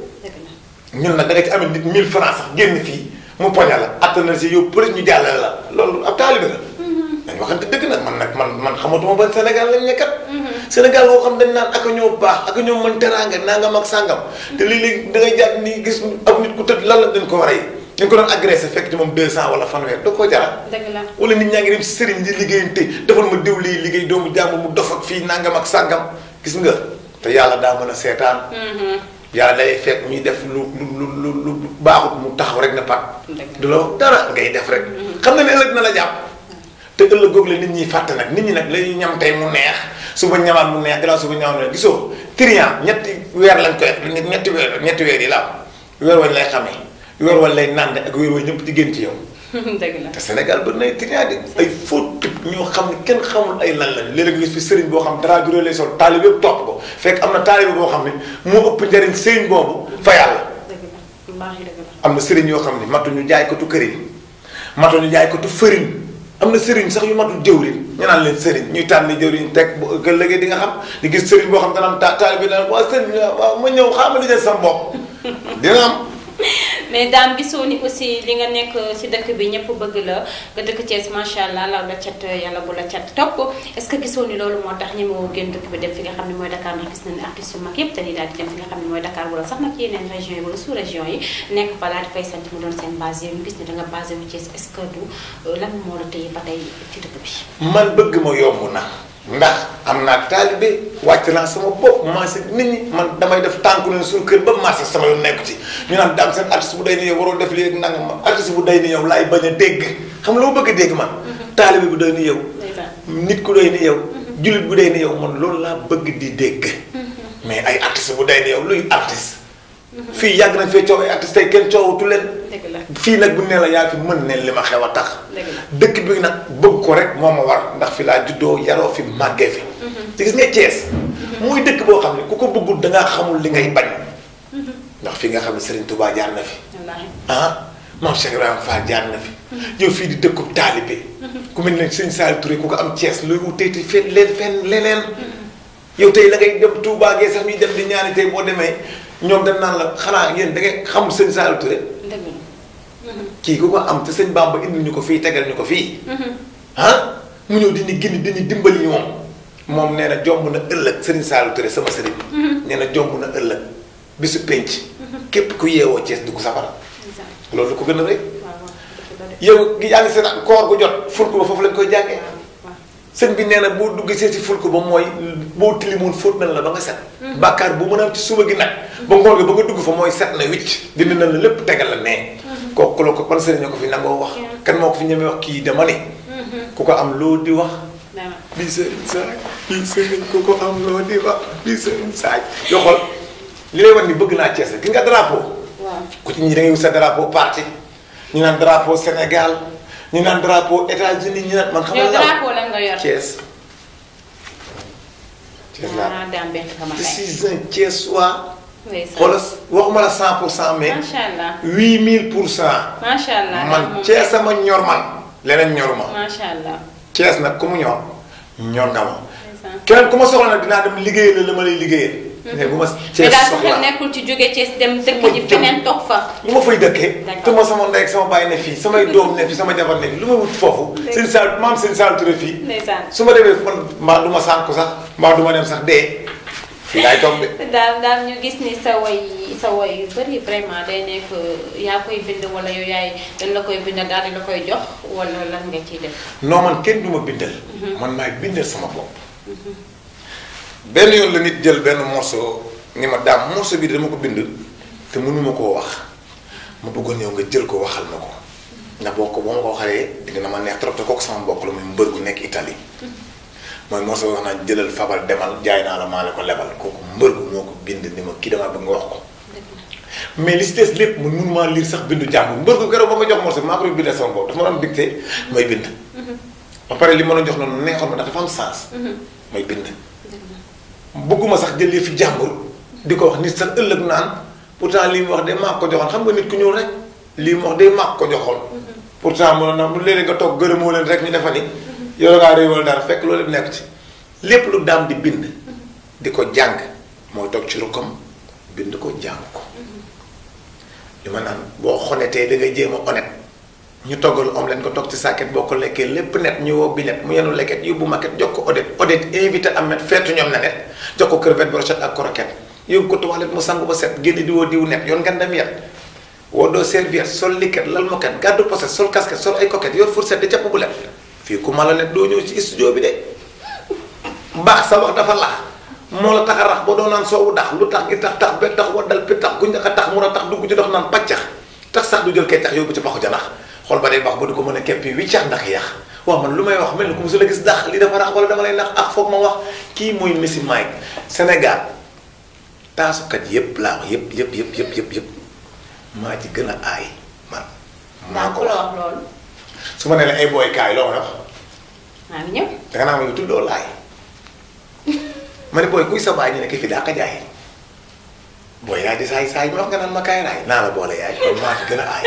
ñun nag da nga ci amee nit 1000 francs sax génn fii mu poña la attan na si yow pëlis ñu jàllale la loolu ab taalibe la. dañ waxante dëgg nag man nag man man xamatuma ban Sénégal lañ nekkat. Sénégal boo xam dañ naan ak ñoo baax ak ñoo mën teraanga nangam ak sàngam. te léeg-léeg da ngay jàpp ni gis ab nit ku tëdd lan la dañ ko war a yi dañ ko doon agressé fekk ci moom 200 wala fanweer da koo jaral. dëgg la wala nit ñaa ngi dem si sëriñ di liggéeyante defal ma diw lii liggéey doomu jàmm mu dof ak fii nangam ak sàngam gis nga te yàlla daa mën a seetaan. yàlla day fekk ñuy def lu lu lu lu lu baaxut mu taxaw rek na pat du la wax dara ngay def rek xam nga ne ëllëg na la jàpp te ëllëg googu la nit ñi fàtte nag nit ñi nag lay ñam tey mu neex suba ñamaat mu neex gannaaw suba ñamaat mu neex gisoo trian ñetti weer lañ koy def ñetti weer ñetti weer yi la am weer wañ lay xamee weer wañ lay nànd ak weer wañ ñëpp di gën ci yow dëgg la te Sénégal ba nay trian di ay faux type ñoo xam ne kenn xamul ay lan lañ léeg-léeg nga gis fi sëriñ boo xam dara juree lay sol taalibe yëpp topp ko fekk am na taalibe boo xam ne moo ëpp njariñ sëriñ boobu fa yàlla am na sëriñ yoo xam ne matuñu jaay ko tu këriñ matuñu jaay ko tu fëriñ am na sëriñ sax yu matul jëwriñ ñu naan leen sëriñ ñuy tànn jëwriñ teg bu ëllëgee di nga xam di gis sëriñ boo xam dana am ta taalibe dana waa sëriñ waaw ma ñëw xaaral ma jël sama bopp dina am mais daam gisoo ni aussi li nga nekk si dëkk bi ñëpp bëgg la nga dëkk Thiès macha allah law la cat yàlla bu la cat topp est ce que gisoo ni loolu moo tax ñemewoo génn dëkk bi dem fi nga xam ne mooy Dakar ndax gis nañ ne artistes yu mag yëpp dañuy daal di dem fi nga xam ne mooy Dakar wala sax nag yeneen régions yi wala sous région yi nekk fa daal di fay sant mu doon seen base yow ñu gis ne da nga basé wu Thiès est ce que du lan moo la téye ba tey ci dëkk bi. man bëgg ma yomb na ndax am naa taalibe wàcc naa sama bopp marché nit ñi man damay def tànku leen suñu kër ba marché sama yoon nekk ci ñu naan daam seen artiste bu day ni yow waroo def lii ak nangam ma artiste bu day ni yow laay bañ a dégg xam loo bëgg a dégg man taalibe bu day ni yow nit ku day ni yow jullit bu day ni yow man loolu laa bëgg di dégg mais ay artiste bu day ni yow luy artiste fii yàgg nañ fee coow ay artiste tey kenn coowatu leen fii nag bu ne la yaa fi mën ne li ma xew a tax dëkk bi nag bëgg ko rek moo ma war ndax fi laa juddoo yaroo fi màggee fi te gis nga Thiès muy dëkk boo xam ne ku ko bëggul da ngaa xamul li ngay bañ ndax fi nga xam ne Serigne Touba jaar na fi ah maam Cheikh Ibrahima Fall jaar na fi yow fii di dëkkub taalibe ku mel ne Serigne Saliou Touré ku ko am Thiès looy wuteeti fenn leen fenn leneen yow tey la ngay dem Touba gee sax ñuy dem di ñaani tey boo demee ñoom dañ naan la xanaa yéen da ngay xam Serigne Saliou Touré kii ku ko am te sëñ Bamba indi ñu ko fii tegal ñu ko fii ah mu ñëw dini gindi dini dimbali ñu moom moom nee na jomb na ëllëg Serigne Saliou Touré sama sëriñ nee na jomb na ëllëg bisu penc képp ku yeewoo Thiès dugg safara loolu ko gën a rëy yow yaa ngi seen koor gu jot fulku ba foofu lañ koy jàngee sëñ bi nee na boo dugg see si fulku ba mooy boo tilimoon fóot na la ba nga set bàkkaar bu mën a am ci suba gi nag ba ngoon gi ba nga dugg fa mooy set na wicc dindi na la lépp tegal la nee kooku la ko ban sëriñ ñoo ko fi nangoo wax kan moo ko fi ñemee wax kii dama ni ku ko am loo di wax bii sëriñ saaj bii sëriñ ku ko am loo di wax bii sëriñ saaj yoo xool li lay wax ni bëgg naa Thiès gis nga drapeau ku ci ñi da ngay wut sa drapeau parti ñu naan drapeau Sénégal ñu naan drapeau États-Unis ñu naan man xam yow nga drapeau lan nga yor Thiès Thiès laa ah daam bett nga ma je tey suis un Thiessois ndeysaan. xoolal waxuma la 100 pour cent mais macha allah 8000 pour cent macha allah man Thiès sama ñor man leneen ñoruma macha allah Thiès nag ku mu ñor ñor nga ma ndeysaan. keneen ku ma soxla nag dinaa dem liggéeyal la la ma lay liggéeyal mais bu ma mais Thiès daal sa xel soxlaa nekkul ci jóge Thiès dem dëkk ji feneen toog fa. lu ma fay dëkkee D'accord. te ma sama ndey ak sama baay ne fii samay doom ne fii sama jabar ne fii lu ma wut foofu seen saal maam seen saal Touré fii ndeysaan su ma demee man mbaa du ma sànku sax mbaa du ma dem sax dee fii laay toog de daal daal ñu gis ni sa woy sa woy yu bëri vraiment day nekk yaa koy bind wala yow yaay dañ la koy bind daal di la koy jox wala lan nga ciy def. non man kenn du ma bindal man maay bindal sama bopp benn yoon la nit jël benn morceau ni ma daam morceau bi dama ko bind te mënuma koo wax ma bëggoon yow nga jël ko waxal ma ko ndax boo ko boo ma ko waxalee dina ma neex trop te kooku sama mbokk la muy mbër gu nekk Italie mooy morceau wax naa jëlal fabal demal jaay naa la maa la ko lebal kooku mbër gu moo ko bind ni ma kii damaa bëgg nga wax ko mais li si des lépp man mënumaa lire sax bindu jàmbur mbër gu keroog ba ma jox morceau bi maa ko doon bindee sama bopp dafa ma doon dicté may bind ba pare li ma doon jox noonu neexoon ma ndax dafa am sens may bind bëgguma sax jël fi jàmbur di ko wax nit sax ëllëg naan pourtant lii mu wax de maa ko joxoon xam nga nit ku ñuul rek lii mu wax de maa ko joxoon pourtant mënoon na mu léeg nga toog gërëmoo leen rek ñu defa ni yow ngaa réewal dara fekk loolu lépp nekk ci lépp lu daam di bind di ko jàng mooy toog ci rukkam bind ko jàng ko li ma naan boo xonetee da ngay jéem a honnête ñu toggal om leen ko toog ci sàkket boo ko lekkee lépp net ñu woo bi net mu yenu lekket yóbbu maquette jox ko Odette Odette invité Ahmed feetu ñoom na net jox ko crevette brochette ak croquette yóbbu ko toilette mu sangu ba set génn di woo diw net yoon ngeen dem yet woo doo serviette sol liquette lal moquette gàddu poset sol casquette sol ay coquette yor fourchette di capp bu let fii ku mala net doo ñëw ci studio bi de mbaax sa wax dafa lax moo la tax a rax ba doo naan soowu dax lu tax gi tax tax ba tax waddal pi tax guñ a tax mun a tax dugg ci dox naan paccax tax sax du jël kay tax yóbbu ci paxu janax xool ba day baax ba du ko mën a keppi wiccax ndax yax waaw man lu may wax mel ni ku musu la gis dax li dafa rax wala dama lay nax ak foog ma wax kii mooy Messi Mike Sénégal taasukat yépp laa wax yépp yépp yépp yépp yépp yépp maa ci gën a aay man maa ko la wax wax loolu. su ma nee la ay booy kaay loo may wax maa ngi ñëw. danga naa ma yow tuddoo laay ma ne booy kuy sa baay ñu ne ki fi daa ka jaay booy yaay di saay saay ma wax nga naan ma kaay raay naa la boole yaay kon maa fi gën a aay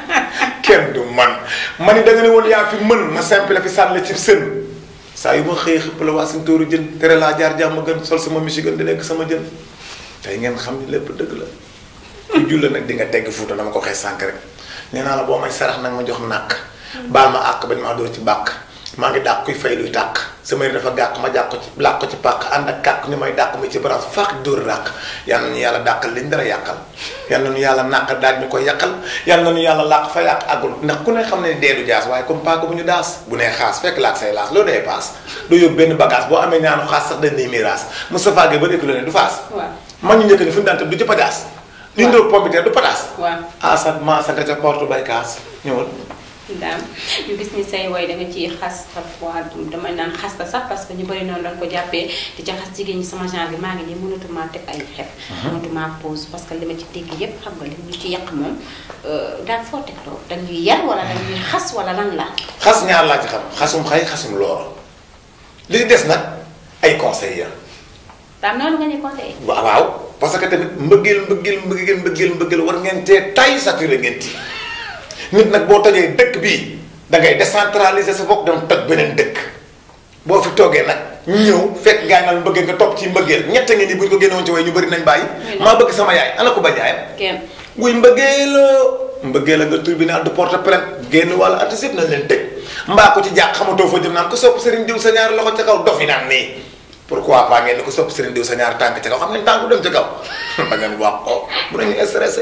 kenn du man ma ni da nga ne woon yaa fi mën ma simple la fi sànni ci sën saa yu ma xëyee xëpp la waa suñ tóoru jën tere laa jaar jàmm gën sol sama michigan di lekk sama jën tey ngeen xam ni lépp dëgg la ku julla nag di nga tegg fuuta dama ko waxee sànk rek nee naa la boo may sarax nag ma jox nàkk baal ma àq bañ maa door ci bàkk maa ngi dàq kuy fay luy tàq sama yëre dafa gàq ma jàq ko ci làq ko ci pàq ànd ak kàq ñu may dàq mi ci branche faax dóor ràq yal na ñu yàlla dàqal liñ dara yàqal yal na ñu yàlla nàq daal ñu koy yàqal yal na ñu yàlla làq fa yàq àggul ndax ku ne xam ne deedu jaas waaye comme paaka bu ñu daas bu nee xaas fekk laak say laas loolu day paas doo yóbbu benn bagage boo amee ñaanu xaas sax dañ ne miraas Moustapha Gueye ba dëkk la ne du faas waaw man ñu njëkk ni fu ñu daan tëb du ci pataas li ñu doon pompiteer du pataas waaw. asat maasa nga ca porte bay kaas ñëwal daam ñu gis ni say woy da nga ciy xas parfois damay naan xas la sax parce que ñu bëri noonu lañ ko jàppee di ca xas jigéen ñi sama genre bi maa ngi nii mënatuma teg ay xef mënatuma pause parce que li ma ci dégg yépp xam nga li ñu ci yàq moom daal foo teg loolu dañuy yar wala dañuy xas wala lan la xas ñaar laa ci xam xasum xay xasum looro li des nag ay conseils ya daam noonu nga ñu conseillé waaw waaw parce que tamit mbëggeel mbëggeel mbëggeel mbëggeel mbëggeel war ngeen tee tay saturé ngeen ti nit nag boo tojee dëkk bii da ngay décentraliser sa bopp dem toj beneen dëkk boo fi toogee nag ñëw fekk gaa naan mbëggeel nga topp ci mbëggeel ñett ngi ni bu ñu ko génnewoon ci way ñu bëri nañ bàyyi maa bëgg sama yaay ana ko ba jaayam kenn wuy mbëggeeloo mbëggeel a nga tribunal de porte plainte génn wàllu artiste yëpp nañ leen tëj mbaa ko ci jàq xamatoo fa jëm naan ko sopp sëriñ diw sa ñaari loxo ca kaw dof yi naan nii pourquoi pas ngeen ni ko sopp sëriñ diw sa ñaari tànk ca kaw xam ngeen tànk du dem ca kaw ba ngeen wax ko bu nañu stressé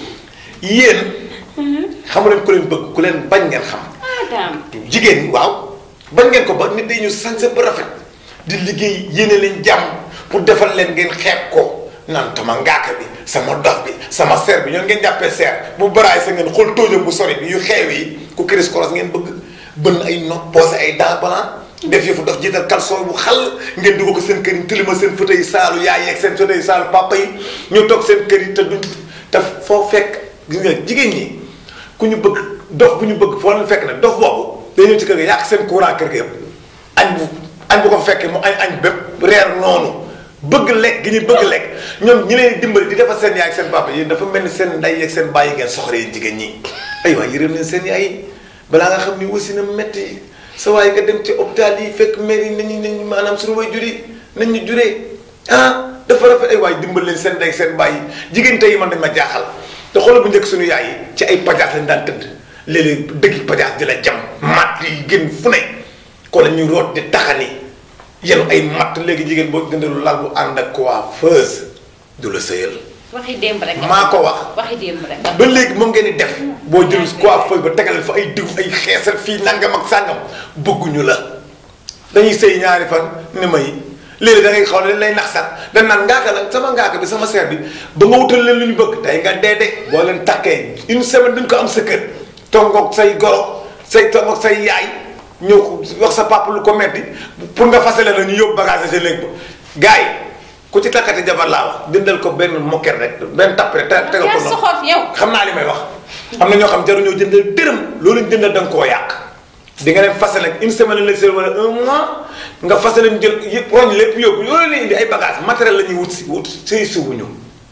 yéen xamu leen ku leen bëgg ku leen bañ ngeen xam ah daam jigéen ñi waaw bañ ngeen ko ba nit dañu sañse ba rafet di liggéey yéene leen jàmm pour defal leen ngeen xeeb ko naan tama ngaaka bi sama dof bi sama seer bi ñoom ngeen jàppee seer bu baraay sa ngeen xool tóojam bu sori bi yu xeew yi ku kiris koros ngeen bëgg bënn ay nopp posé ay dents blancs def yëfu dof jiital caleçon bu xal ngeen dugg ko seen kër yi tilima seen fauteuil saalu yaay yeeg seen fauteuil saalu papa yi ñu toog seen kër yi te duñ te foo fekk gis nga jigéen ñi ku ñu bëgg dof bu ñu bëgg foo leen fekk ne dof boobu day ñëw ci kër ga yàq seen courant kër ga yëpp añ bu añ bu ko fekkee mu añ añ bépp reer noonu bëgg lekk gi ñu bëgg lekk ñoom ñi leen dimbali di defal seen yaay ak seen papa yéen dafa mel ni seen nday ak seen bàyyi ngeen soxla yéen jigéen ñi ay waay yërëm leen seen yaay yi balaa nga xam ni wasi na metti sa waaye nga dem ci hôpital yi fekk mère yi nañu nañu maanaam suñu way juri nañ ñu juree ah dafa rafet ay waay dimbal leen seen ndey seen bàyyi jigéen tey man dañ ma jaaxal te xoolal bu njëkk suñu yaay yi ci ay pajaas lañ daan tëdd léeg-léeg dëggi pajaas di la jam matt yi gën fu ne ko la ñuy root di taxani yenu ay matt léegi jigéen boo gëndalu lal bu ànd ak coiffeuse du la sëyal waxi démb rek. maa ko wax waxi démb rek. ba léegi moom ngeen di def boo jël coiffeuse ba tegalal fa ay diw ay xeesal fii nangam ak sàngam bëgguñu la dañuy sëy ñaari fan ni may léegi da ngay xaw ne lay nax sax dañ naan ngaaka la sama ngaaka bi sama seer bi ba nga wutal leen lu ñu bëgg tey nga dee de boo leen takkee une semaine duñ ko am sa kër tongoog say goro say tongoog say yaay ñëw ko wax sa papa lu ko metti pour nga fasale la ñu yóbbu bagage sa léegi ba gars yi ku ci takkati jabar laa wax dindal ko benn moquette rek benn tapp rek te tegal ko yaa soxof yow. xam naa li may wax am na ñoo xam jaruñoo jëndal dërëm loolu ñu jëndal da nga koo yàq di nga dem fase nag une semaine la seen wala un mois nga fase leen jël yëpp roñ lépp yóbbu loolu la indi ay bagage matériel la ñuy wut si wut sëy suwuñu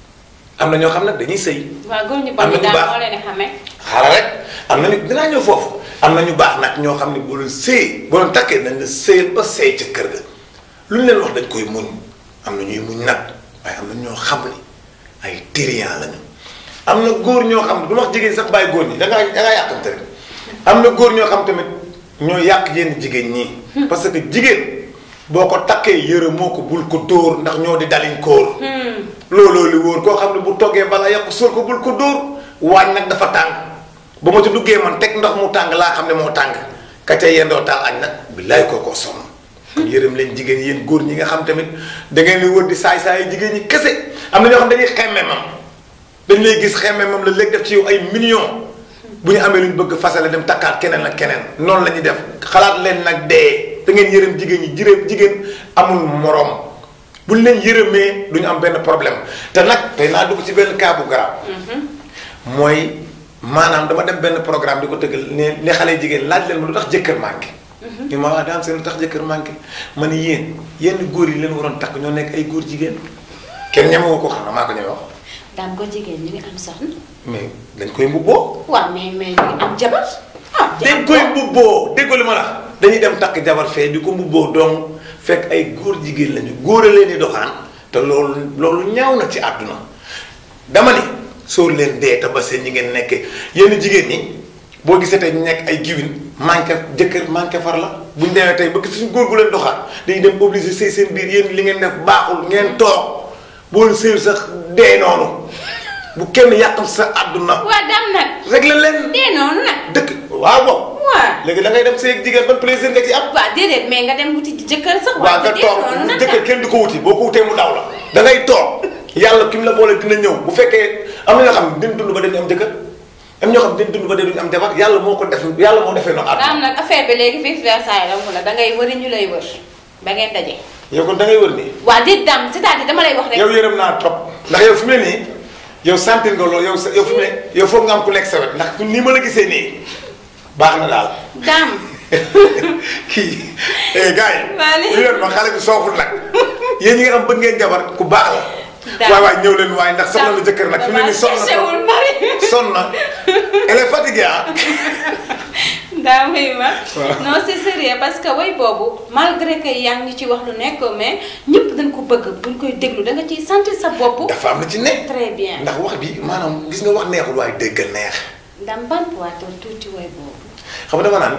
am na ñoo xam nag dañuy sëy waaw góor ñu am bon na ñi ñu daal baax. moo leen di xamee. xaaral rek am na ñu dinaa ñëw foofu am na ñu baax nag ñoo xam ne boo leen sëy boo leen takkee nañ la sëyal ba sëy ca kër ga lu ñu leen wax dañ koy muñ am na ñuy muñ nag waaye am na ñoo xam ni ay térian lañu am na góor ñoo xam ne du ma wax jigéen sax bàyyi góor ñi da ngaa da ngaa yàqante rek am na góor ñoo xam tamit ñoo yàq yenn jigéen ñi. parce que jigéen boo ko takkee yëre moo ko bul ko dóor ndax ñoo di daliñ kóor. looloo li wóor koo xam ne bu toggee bala yàqu sóor ko bul ko dóor waañ nag dafa tàng ba ma ci duggee man teg ndox mu tàng laa xam ne moo tàng ka ca yendoo taal añ nag billaay kookoo sonn kon yërëm leen jigéen yéen góor ñi nga xam tamit da ngeen di wër di saay saay jigéen ñi kese am na ñoo xam dañuy xemme mam dañ lay gis xemme mam la léegi def ci yow ay millions bu ñu amee lu ñu bëgg fasale dem takkaat keneen ak keneen noonu la ñuy def xalaat leen nag dee da ngeen yërëm jigéen ñi jërëm jigéen amul moroom bu ñu leen yërëmee du ñu am benn problème te nag tey naa dugg ci benn cas bu garaaw mooy maanaam dama dem benn programme di ko tëggal ne ne xale jigéen laaj leen ma lu tax jëkkër manqué. ñu ma wax daam seen lu tax jëkkër manqué ma ni yéen yenn góor yi leen waroon takk ñoo nekk ay góor jigéen kenn ñemewu ko xam na maa ko ñeme wax daam ko jigéen ñu ngi am soxna. mais dañ koy mbubboo waaw mais mais ñu ngi am jabar. ah dañ koy mbubboo déggoo li ma la dañuy dem takk jabar fee di ko mbubboo donc fekk ay góor jigéen lañu góor a leen di doxaan te loolu loolu ñaaw na ci àdduna dama ni sóor leen dee te ba seen ñi ngeen nekkee yenn jigéen ñi boo gisee tey ñu nekk ay giwin manqué jëkkër manqué far la bu ñu demee tey ba gis suñu góor gu leen doxaan dañuy dem obligé sëy seen biir yéen li ngeen def baaxul ngeen toog boo sëy sax dee noonu bu kenn yàqal sa àdduna waa daam nag. réglé leen dee noonu nag. dëkk waaw boobu waaw. léegi da ngay dem sëy ak jigéen ban plaisir nga ci am waaw déedéet mais nga dem wuti jëkkër sax. waaw nga dee toog noonu nag jëkkër kenn du ko wuti boo ko wutee mu daw la da ngay toog yàlla ki mu la boole dina ñëw bu fekkee am na ñoo xam ne dina dund ba dañu am jëkkër am ñoo xam ne dina dund ba duñu am jabar yàlla moo ko def yàlla moo defee noonu àdduna daam nag affaire bi léegi vice versa yi la da ngay wëri ñu lay wër ba ngeen daje. yow kon da ngay wër nii waa déet daam c'est-à-dire dama lay wax rek. yow yërëm naa trop ndax yow fi mu ne nii yow sentir nga loolu yow sa yow fi mu ne yow foog nga am ku nekk sa wet ndax fi nii ma la gisee nii baax na daal daam. kii eh gars yi. Maa ngi- ñu leen ma xale bi sooful nag yéen ñi nga xam bëgg ngeen jabar ku baax la. Daam. waay waay ñëw leen waaye ndax soxla na jëkkër nag fi mu ne nii sonn na cherché wul mari. sonn na elle est fatiguée ah. daa may ma Waaw. non c'est sérieux parce que way boobu malgré que yaa ngi ci wax lu nekk mais ñëpp dañ ko bëgg buñ koy déglu da nga ciy sentir sa bopp. dafa am na ci ne. très bien ndax wax bi maanaam gis nga wax neexul waaye dégg neex. ndam bampuwaatoon tuuti way boobu. xam nga dama naan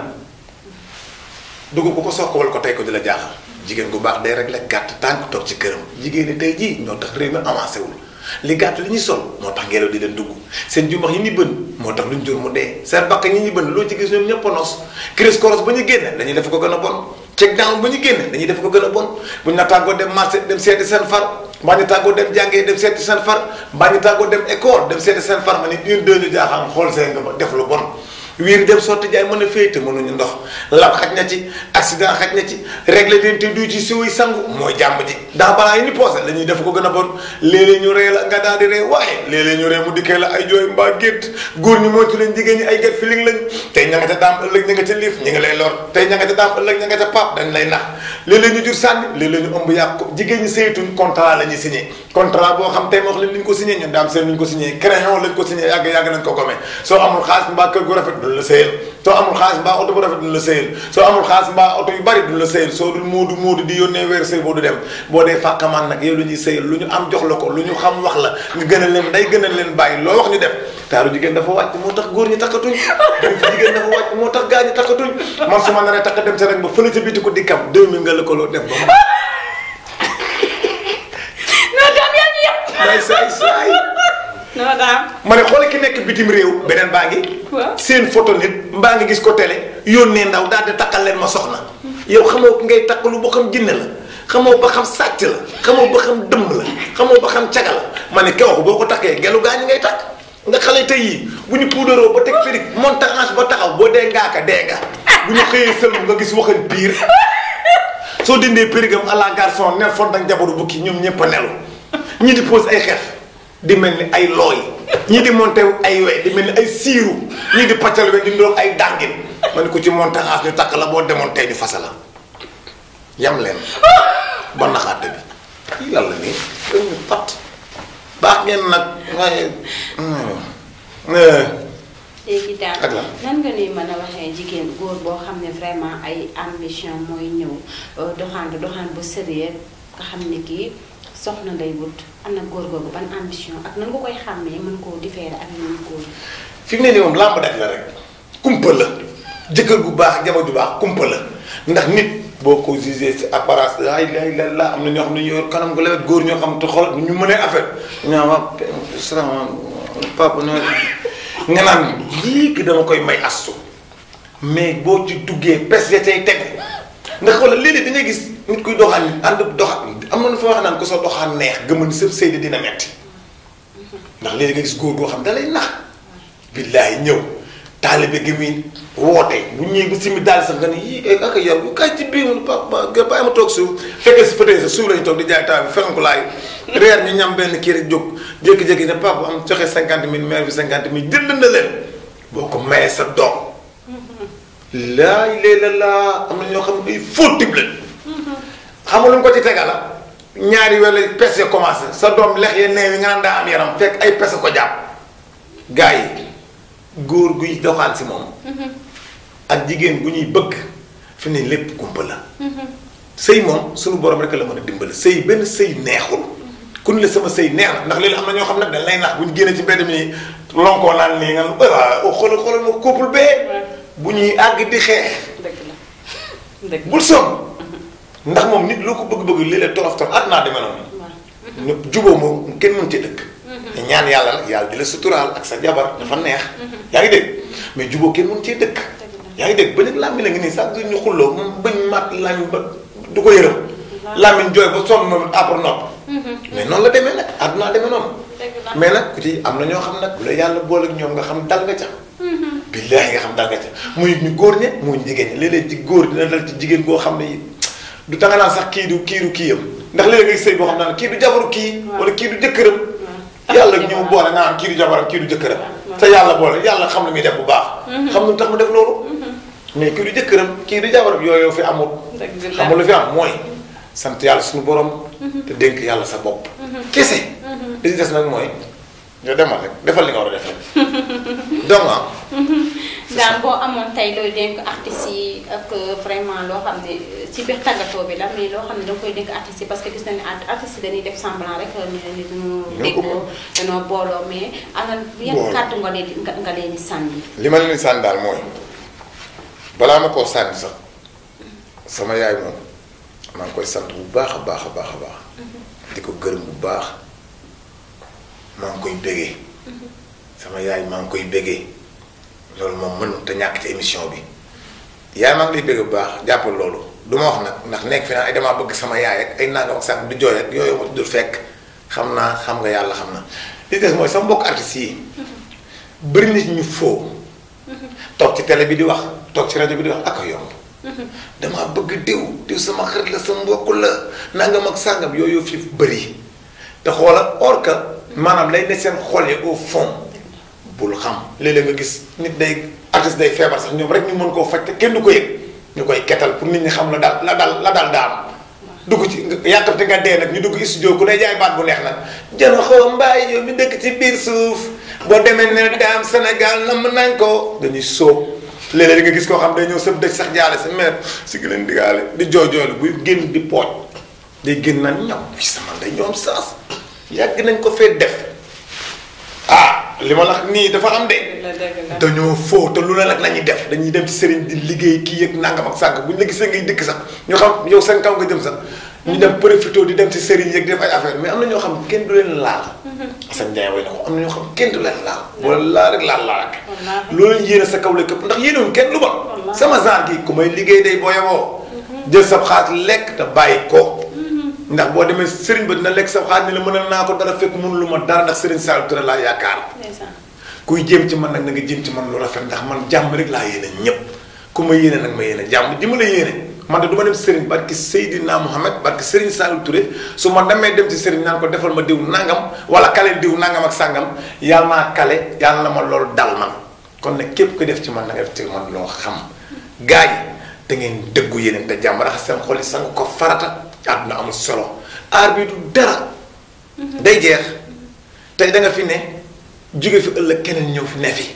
dugub ku ko soog ko wal ko tey ko di la jaaxal jigéen gu baax day rek la gàtt tànk toog ci këram jigéen ñi tey jii ñoo tax réew mi avancé wul li gàtt li ñuy sol moo tax ngelaw di leen dugg seen jumbax yi ñu bën moo tax luñ jur mu dee seen bakk ñi ñu bën loo ci gis ñoom ñëpp a nos crise koros ba ñu génne dañuy def ko gën a bon check down ba ñu génne dañuy def ko gën a bon buñ la tàggoo dem marché dem seeti seen far mbaa ñu tàggoo dem jàngee dem seeti seen far mbaa ñu tàggoo dem école dem seeti seen far ma ni une deux ñu jaaxaan xool seen nga def lu bon wiir dem sotti jaay mën a féete mënuñu ndox lab xaj na ci accident xaj na ci régler leen te du ci siwuy sangu mooy jàmm ji ndax balaa yi ni poosé la ñuy def ko gën a bon léeg-léeg ñu ree la nga daal di ree waaye léeg-léeg ñu ree mu dikkee la ay jooy mbaa gétt góor ñi moytu leen jigéen ñi ay get feeling lañ tey ña nga ca daam ëllëg ña nga ca liif ñi ngi lay lor tey ña nga ca daam ëllëg ña nga ca pap dañ lay nax léeg-léeg ñu jur sànni léeg-léeg ñu ëmb yàq ko jigéen ñi saytuñ contrat la ñuy signé contrat boo xam tey ma wax leen li ñu ko signé ñun daam seen lu ñu ko signé crayon lañ ko signé yàgg yàgg nañ ko gomee soo amul xaalis mbaa kër gu rafet duñ la sëyal soo amul xaalis mbaa oto bu rafet duñ la sëyal soo amul xaalis mbaa oto yu bari duñ la sëyal soo dul moodu moodu di yónnee weer sëy boo du dem boo dee fàkkamaan nag yow lu ñuy sëyal lu ñu am jox la ko lu ñu xam wax la nga gënal leen day gënal leen bàyyi loo wax ñu def taaru jigéen dafa wàcc moo tax góor ñi takkatuñ dem ci jigéen dafa wàcc moo tax gaa ñi takkatuñ man su ma naree takk dem sa rek ba fële ca biti ko dikkam 2000 nga lëkkaloo dem ba non daam yaa ñu yëpp. may saay saay non daam. ma ne xoole ki nekk bitim réew beneen baa ngi waaw. seen photo nit mbaa nga gis ko télé yónnee ndaw daal di takkal leen ma soxna yow xamoo ki ngay takk lu boo xam jinne la xamoo ba xam sàcc la xamoo ba xam dëmb la xamoo ba xam caga la ma ne kew boo ko takkee gelu gaa ñi ngay takk nga xale tey yii bu ñu puudaroo ba teg périg montage ba taxaw boo dee ngaaka dee nga bu ñu xëyee sëlmu nga gis waxal biir soo dindee périgam à la garçon nel fon dang jabaru bukki ñoom ñëpp a nelu ñi di pose ay xef di mel ni ay looy ñii di monté ay we di mel ni ay siiru ñii di paccal we di ndoog ay dàngin ma ne ko ci monté as ñu takk la boo demoon tey ñu fasa la yam leen ba naxaate bi kii lan la nii dañu pat baax ngeen nag waaye léegi daal Ak lan? nan nga ni mën a waxee jigéen góor boo xam ne vraiment ay ambition mooy ñëw euh, doxaan doxaan bu sérieux nga xam ne kii soxna nday wut am na góor googu ban ambition ak nan nga koy xàmmee mën koo différer ak yeneen góor yi. fi mu ne nii moom làmb daj la rek kumpa la jëkkër gu baax jabar ju baax kumpa la ndax nit boo ko jugé ci apparence ay lay la la am na ñoo xam ne ñoo yor kanam gu lewet góor ñoo xam te xool ñu mënee affaire ñaa ma salaamaaleykum papa no nga naan lii ki dama koy may astu mais boo ci duggee pes ya cay tegu ndax xoolal léeg-léeg da ngay gis nit kuy doxaan nit ànd doxaan am na nu fa wax naan ko sa doxaan neex gëma ni sa sëy de dina metti ndax léegi nga gis góor goo xam da lay nax billaay ñëw taalibe gi muy woote bu ñëwee ba simi daal sax nga ne yii ak yow bu kaay ci biir mu papa nga bàyyi ma toog suuf fekkee si peut-être suuf lañu toog di jaay taal bi fenn ko laay reer ñu ñam benn kii rek jóg jékki-jékki ne papa am joxe cinquante mille maire bi cinquante mille jënd na leen boo ko mayee sa doom laay léeg-la laa am na ñoo xam ne ay faux type lañ xam nga lu mu ko ci tegal la ñaari weer la pes ya commencé sa doom lex ya neew yi nga naan daa am yaram fekk ay pes ko jàpp gars yi góor guy doxaan si moom ak jigéen gu ñuy bëgg fi ne lépp kumpa la sëy moom suñu borom rek la mën a dimbali sëy benn sëy neexul ku ne la sama sëy neex na ndax léegi am na ñoo xam nag dañ lay nax bu ñu génnee ci mbedd mi lonkoo naan nii nga ne waaw xoolal xoolal ma couple bee bu ñuy àgg di xeex dëgg la dëgg bul sonn ndax moom nit loo ko bëgg-bëgg léeg-léeg torof torof àdduna demee noonu ñëpp juboo moom kenn mën ci dëkk te ñaan yàlla nag yàlla di la suturaal ak sa jabar dafa neex yaa ngi dégg mais juboo kenn mën cee dëkk yaa ngi dégg ba nag làmmiñ la ngi nii sax du ñu xulloo moom bañ mat làmmiñ ba du ko yërëm làmmiñ jooy ba sonn moom après nopp mais noonu la demee nag àdduna demee noonu mais nag ku ci am na ñoo xam nag bu la yàlla boole ak ñoom nga xam dal nga ca billaahi nga xam dal nga ca muy ñu góor ñe muy ñu jigéen ñi léeg-léeg ci góor dina dal ci jigéen goo xam ne du tanga naan sax kii du kii du kii yam ndax léeg-léeg ngay sëy boo xam naan kii du jabaru kii wala kii du jëkkëram yàlla ñu mu boole nga naan kii du jabaram kii du jëkkëram te yàlla boole yàlla xam lu muy def bu baax xam lu tax mu def loolu mais kii du jëkkëram kii du jabaram yooyu fi amul xam nga lu fi am mooy sant yàlla suñu borom te dénk yàlla sa bopp kese li ci des nag mooy nga demal rek defal li nga war a def rek donc ah daal boo amoon tey looy dénk artistes yi ak vraiment loo xam ne ci biir tàggatoo bi la mais loo xam ne da nga koy dénk artistes yi parce que gis nañu ne artistes yi dañuy def semblant rek ñu ne ni dañoo déggoo dañoo booloo mais ana yan Booloo. kàddu nga leen di nga nga leen di sànni. li ma leen di sànni daal mooy balaa ma koo sànni sax sama yaay moom maa ngi koy sant bu baax a baax a baax a baax di ko gërëm bu baax maa ngi koy bégee sama yaay maa ngi koy bégee loolu moom mënut te ñàkk ci émission bi yaay maa ngi lay bégee bu baax jàppal loolu du ma wax nag ndax nekk fi naan ay damaa bëgg sama yaay ak ay nangam ak sànq du jooy ak yooyu ma dul fekk xam naa xam nga yàlla xam na li des mooy sama mbokk artistes yi bëri na ci ñu foo toog ci télé bi di wax toog ci rajo bi di wax ak a yomb damaa bëgg diw diw sama xarit la sama mbokk la nangam ak sàngam yooyu fi bëri te xoolal or que maanaam lay ne seen xol yi au fond bul xam léeg-léeg nga gis nit day artiste day feebar sax ñoom rek ñu mën koo faj te kenn du ko yëg ñu koy ketal pour nit ñi xam la daal la daal la daal daam dugg ci yàkkamte nga dee nag ñu dugg studio ku ne jaay baat bu neex nag jëno xoo mbaay yow mi dëkk ci biir suuf boo demee ne daam Sénégal nam nañ ko dañuy sóob léeg-léeg nga gis koo xam day ñëw sa dëj sax jaale sa mère si gi leen digaale di jooy jooylu buy génn di pooj day génn naan ñaw bi sama day ñoom saas yàgg nañ ko fee def ah li ma la wax nii dafa am de dañoo foo te lu ne nag la ñuy def dañuy dem ci sëriñ di liggéey kii yëg nangam ak sànq bu ñu la gisee ngay dëkk sax ñu xam yow seen kaw nga jëm sax ñu dem profité di dem ci sëriñ yëg di def ay affaire mais am na ñoo xam kenn du leen laal Assane Ndiaye way na ko am na ñoo xam kenn du leen laal wala laal rek laal laal rek loolu yéene sa kaw la këpp ndax yéenewuñ kenn lu bon sama genre gi ku may liggéey day boo yeboo jël sa xaalis lekk te bàyyi ko ndax boo demee sëriñ ba dina lekk sa xaalis ni la mënal naa ko dara fekk mënu lu ma dara ndax sëriñ Saliou Touré laa yaakaar kuy jéem ci man nag na nga jéem ci man lu rafet ndax man jàmm rek laa yéene ñëpp ku ma yéene nag ma yéene jàmm ji ma la yéene man de du ma dem sëriñ barki Seydina Mohamed barki sëriñ Saliou Touré su ma demee dem ci sëriñ naan ko defal ma diw nangam wala kale diw nangam ak sàngam yàlla naa kale yàlla na ma loolu dal man kon nag képp ko def ci man na nga def ci man loo xam gars yi da ngeen dëggu yéene te jàmm raxas seen xol yi sang ko farata àdduna amul solo aar bi du dara day jeex tey da nga fi ne jóge fi ëllëg keneen ñëw fi ne fi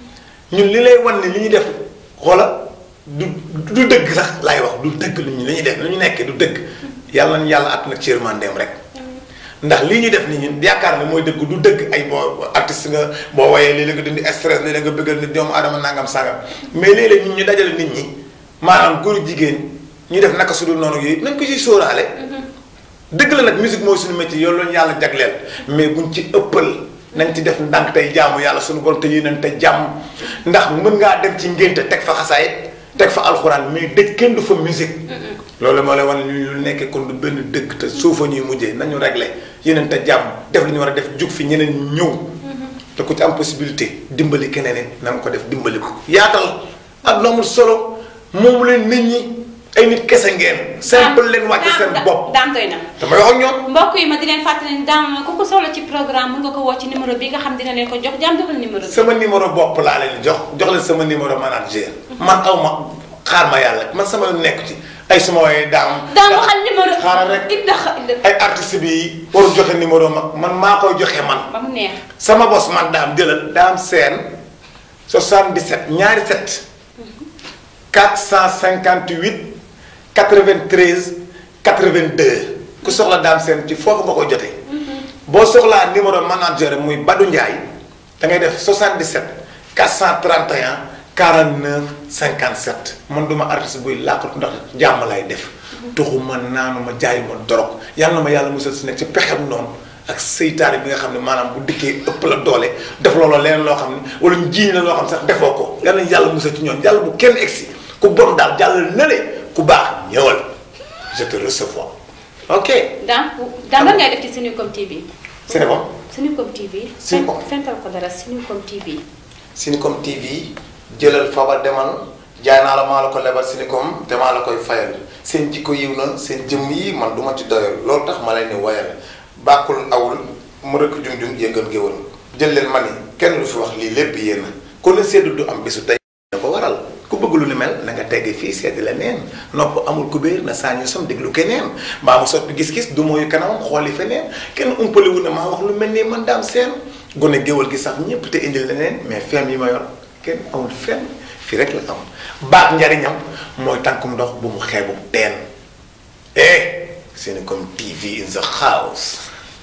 ñun li lay wan ne li ñuy def xoola du du dëgg sax laay wax du dëgg lu ñu li ñuy def lu ñu nekkee du dëgg yàlla nañu yàlla at nag ci yërmandeem rek ndax lii ñuy def ni ñun yaakaar ne mooy dëgg du dëgg ay boo artiste nga boo woyee léeg-léeg nga dindi stress léeg-léeg nga bëggal nit doomu adama nangam sangam mais léeg-léeg ñun ñu dajale nit ñi maanaam góor jigéen ñu def naka su dul noonu yooyu nañ ko ci sóoraale dëgg la nag musique mooy suñu métier yow lañu yàlla jagleel mais buñ ci ëppal nañ ci def ndànk tey jaamu yàlla suñu borom te yéeneen te jàmm ndax mën ngaa dem ci ngénte teg fa xasaay teg fa alxuraan mais dëj kenn du fa musique loolu moo lay wane ñu lu nekkee kon du benn dëgg te suufa ñuy mujjee nañu réglé yéeneen te jàmm def li ñu war a def jug fi ñeneen ñëw te ku ci am possibilité dimbali keneen it na nga ko def dimbali ko yaatal ak amul solo moomu leen nit ñi ay nit kese ngeen. simple leen wàcc seen bopp. daam doy na. damay wax ak ñoom. mbokk yi ma di leen fàttali ne daam ku ko soxla ci programme mën nga ko woo ci numéro bi nga xam dina leen ko jox jaam joxal numéro bi. sama numéro bopp laa leen jox jox leen sama numéro manager. man aw ma xaar ma yàlla man sama yoon nekk ci ay suma waaye daam. daam waxal numéro. xaaral rek it ay artiste bi waru joxe numéro mag man maa koy joxe man. ba mu neex. sama bos man daam jëlal daam seen 77 ñaari 7 458 93 82 ku soxla daam seen ci foofu nga koy jotee. boo soxlaa numéro manager muy Badou Ndiaye da ngay def 77 431 49 57 man duma artiste buy làkkatu ndax jàmm lay def. tuxuma naanuma jaayuma dorog yàlla na ma yàlla musal si nekk ci pexem noonu ak seytaane bi nga xam ne maanaam bu dikkee ëpp la doole def loolu leneen loo xam ne wala ñu jiiñ la loo xam sax defoo ko yàlla na yàlla musal ci ñoom yàlla bu kenn egsi ku bon daal jàllal na le ku baax ñëwal je te recevoir ok. daam daam lan ngay def ci Senucom TV. Senucom. Senucom TV. Senucom fental ko dara Senucom TV. Senucom TV jëlal fabal demal jaay naa la maa la ko lebal Senucom te maa la koy fayal seen jikko yiw na seen jëmm yi man du ma ci doyal loolu tax ma leen ni woyal bàkkul awul mu rëkk jum-jum yëngal géwal jël leen ma ni kenn lu fi wax lii lépp yéen kon la seddu du am bisu tey na ko waral ku bëgg lu ni mel na nga tegg fii sedd la neen nopp amul kubéer na saa ñu som déglu keneen mbaa mu soppi gis-gis du mooyu kanamam xooli feneen kenn umpaliwu ne maa wax lu mel nii man daam seen gone géwal gi sax ñëpp te indil leneen mais feem yi ma yor kenn amul fenn fii rek la am baat njariñam mooy tànkum ndox bu mu xeebu teen eh Senucom TV in the house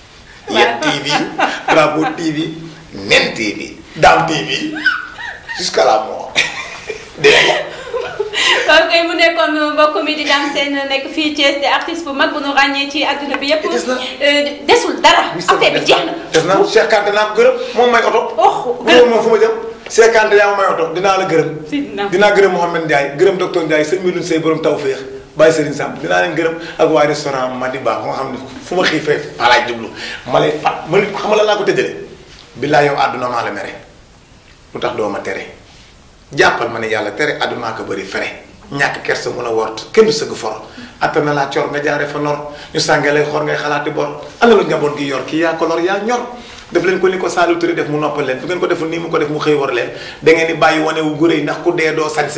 Yet TV Bravo TV Nen TV Dam TV jusqu'à la mort dégg kon kay mu nekkoon mbokk mi di Dame Sène nekk fii Thiès di artiste bu mag bu nu ràññee ci adduna bi yëpp. desul dara. affaire bi jeex na. def naa Cheikh Kanté naa ko gërëm moom may oto. oh gërëm moom fu ma jëm. Cheikh Kanté yaa may oto dinaa la gërëm. dinaa gërëm Mouhamed Ndiaye gërëm docteur Ndiaye sëñ Medoune Seye borom tawféex bàyyi Serigne Samb dinaa leen gërëm ak waa restaurant Madiba nga xam ne fu ma xiifee fa laay jublu ma lay fat ma xam la laa ko tëjale. billaay yow àdduna maa la mere lu tax doo ma tere jàppal ma ne yàlla tere àddunaa ko bëri fere ñàkk kersa mun a wort kenn du sëgg for atta na laa cor nga jaare fa nor ñu sàngee lay xor ngay xalaati bor ana lu njaboot gi yor kii yaa ko lor yaa ñor def leen ko ni ko Saliou Touré def mu noppal leen fu ngeen ko deful nii mu ko def mu xëy war leen da ngeen di bàyyi wane wu guré yi ndax ku dee doo sañse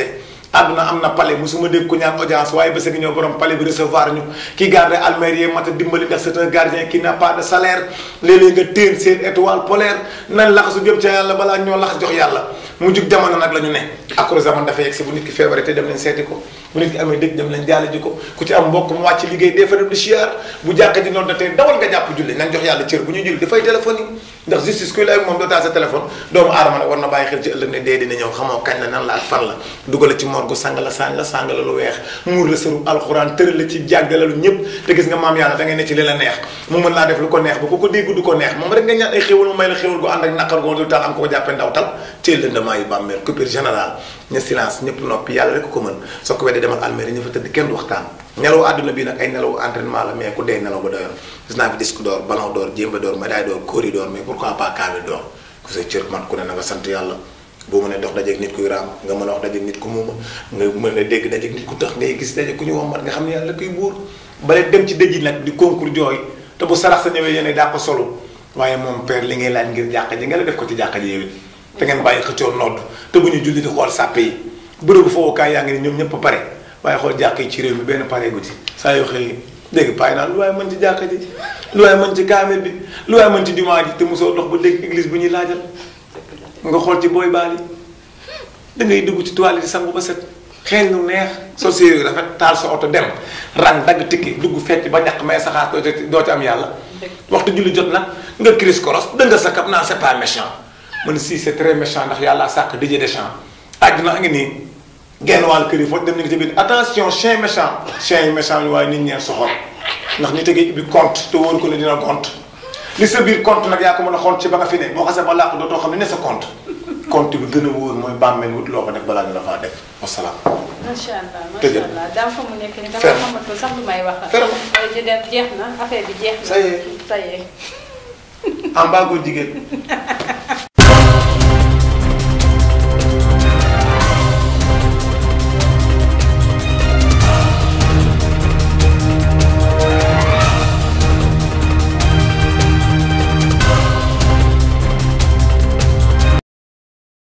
àdduna am na palais musuma dégg ku ñaan audience waaye bés gi ñëw borom palais bi recevoir ñu ki garde almérie mat a dimbali ndax c'est un gardien qui n'a pas de salaire léeg-léeg nga téen seen étoile polaire nañ laxasu jëm ca yàlla balaa ñoo lax jox yàlla mu jug jamono nag la ñu ne akro zaman dafa yegg si bu nit ki feebare te dem leen seeti ko bu nit ki amee dëj dem leen jaale ji ko ku ci am mbokk mu wàcc liggéey dee fa dem di siyaar bu jàkka ji noonu da tey dawal nga jàpp julli nañ jox yàlla cër bu ñuy julli dafay téléphone yi ndax justice kuy lay ak moom doo taal sa téléphone doomu aadama nag war na bàyyi xel ci ëllëg ne dee dina ñëw xamoo kañ la nan la ak fan la dugale ci morgu sang la sang la sang la lu weex muur la sëru alxuraan tëral la ci jàggalalu ñëpp te gis nga maam yàlla da ngay ne ci li la neex mu mën laa def lu ko neex ba ku ko dégg du ko neex moom rek nga ñaan ay xéwal mu may la xéwal gu ànd ak naqar gu dul taal am ko ko jàppee ndaw tal ci lëndëmaa yi bàmmeel coupure général ña silence ñëpp noppi yàlla rek ko mën soo ko weddee demal alméri ñu fa tëdd kenn du waxtaan nelaw àdduna bi nag ay nelaw entraînement la mais ku dee nelaw ba doyoon gis naa fi disque d'or ballon d'or jéemba d'or médaille d'or kóori d'or mais pourquoi pas kaamil d'or ku sa cër man ku ne na nga sant yàlla boo mën a dox dajeeg nit kuy raam nga mën a wax dajeeg nit ku muuma nga mën a dégg dajeeg nit ku tax ngay gis dajeeg ku ñu wommat nga xam ne yàlla kuy buur bale dem ci dëj yi nag di concours jooy te bu sarax sa ñëwee yéen daa ko solo waaye moom père li ngay laaj ngir jàkka ji nga la def ko ci jàkka ji yow te ngeen bàyyi xëccoo nodd te bu ñu julli di xool sàppe yi bërëbu fowukaay yaa ngi ni ñoom ñëpp pare waaye xool jàkk yi ci réew mi benn pare gu ci saa yoo xëy dégg paay naan lu waaye mën ci jàkka ji lu waaye mën ci kaamel bi lu waaye mën ci jumaa ji te mosoo dox ba dégg église bu ñuy laajal nga xool ci booy baal yi da ngay dugg ci toile di sangu ba set xeeñ lu neex soo séer yu rafet taal sa oto dem rang dagg tikki dugg fecc ba ñàkk may saxaar doo ci doo ci am yàlla waxtu julli jot nag nga cris koros dënga sa kap naan c'est pas méchant man si c'est très méchant ndax yàlla sàkk Didier Deschamps àdduna a ngi nii genn wàll kër yi foofu dem nañu ci biir attention chien méchant chien yi méchant waaye nit ñee soxor ndax ñu tegee ubbi compte te wóor ko ne dina compte li sa biir compte nag yaa ko mën a xool ci ba nga fi ne boo xasee ba làqu dootoo xam ne ne sa compte compte bi gën a wóor mooy bàmmeel wut loo ko def balaa ñu la faa def wasalaam. macha allah macha Tëjal. allah daam fa mu nekk nii Ferme. dama xamatul sax lu may wax. Ferme. di dem jeex na affaire bi jeex na. Ça y est. ça y est. am baagoo jigéen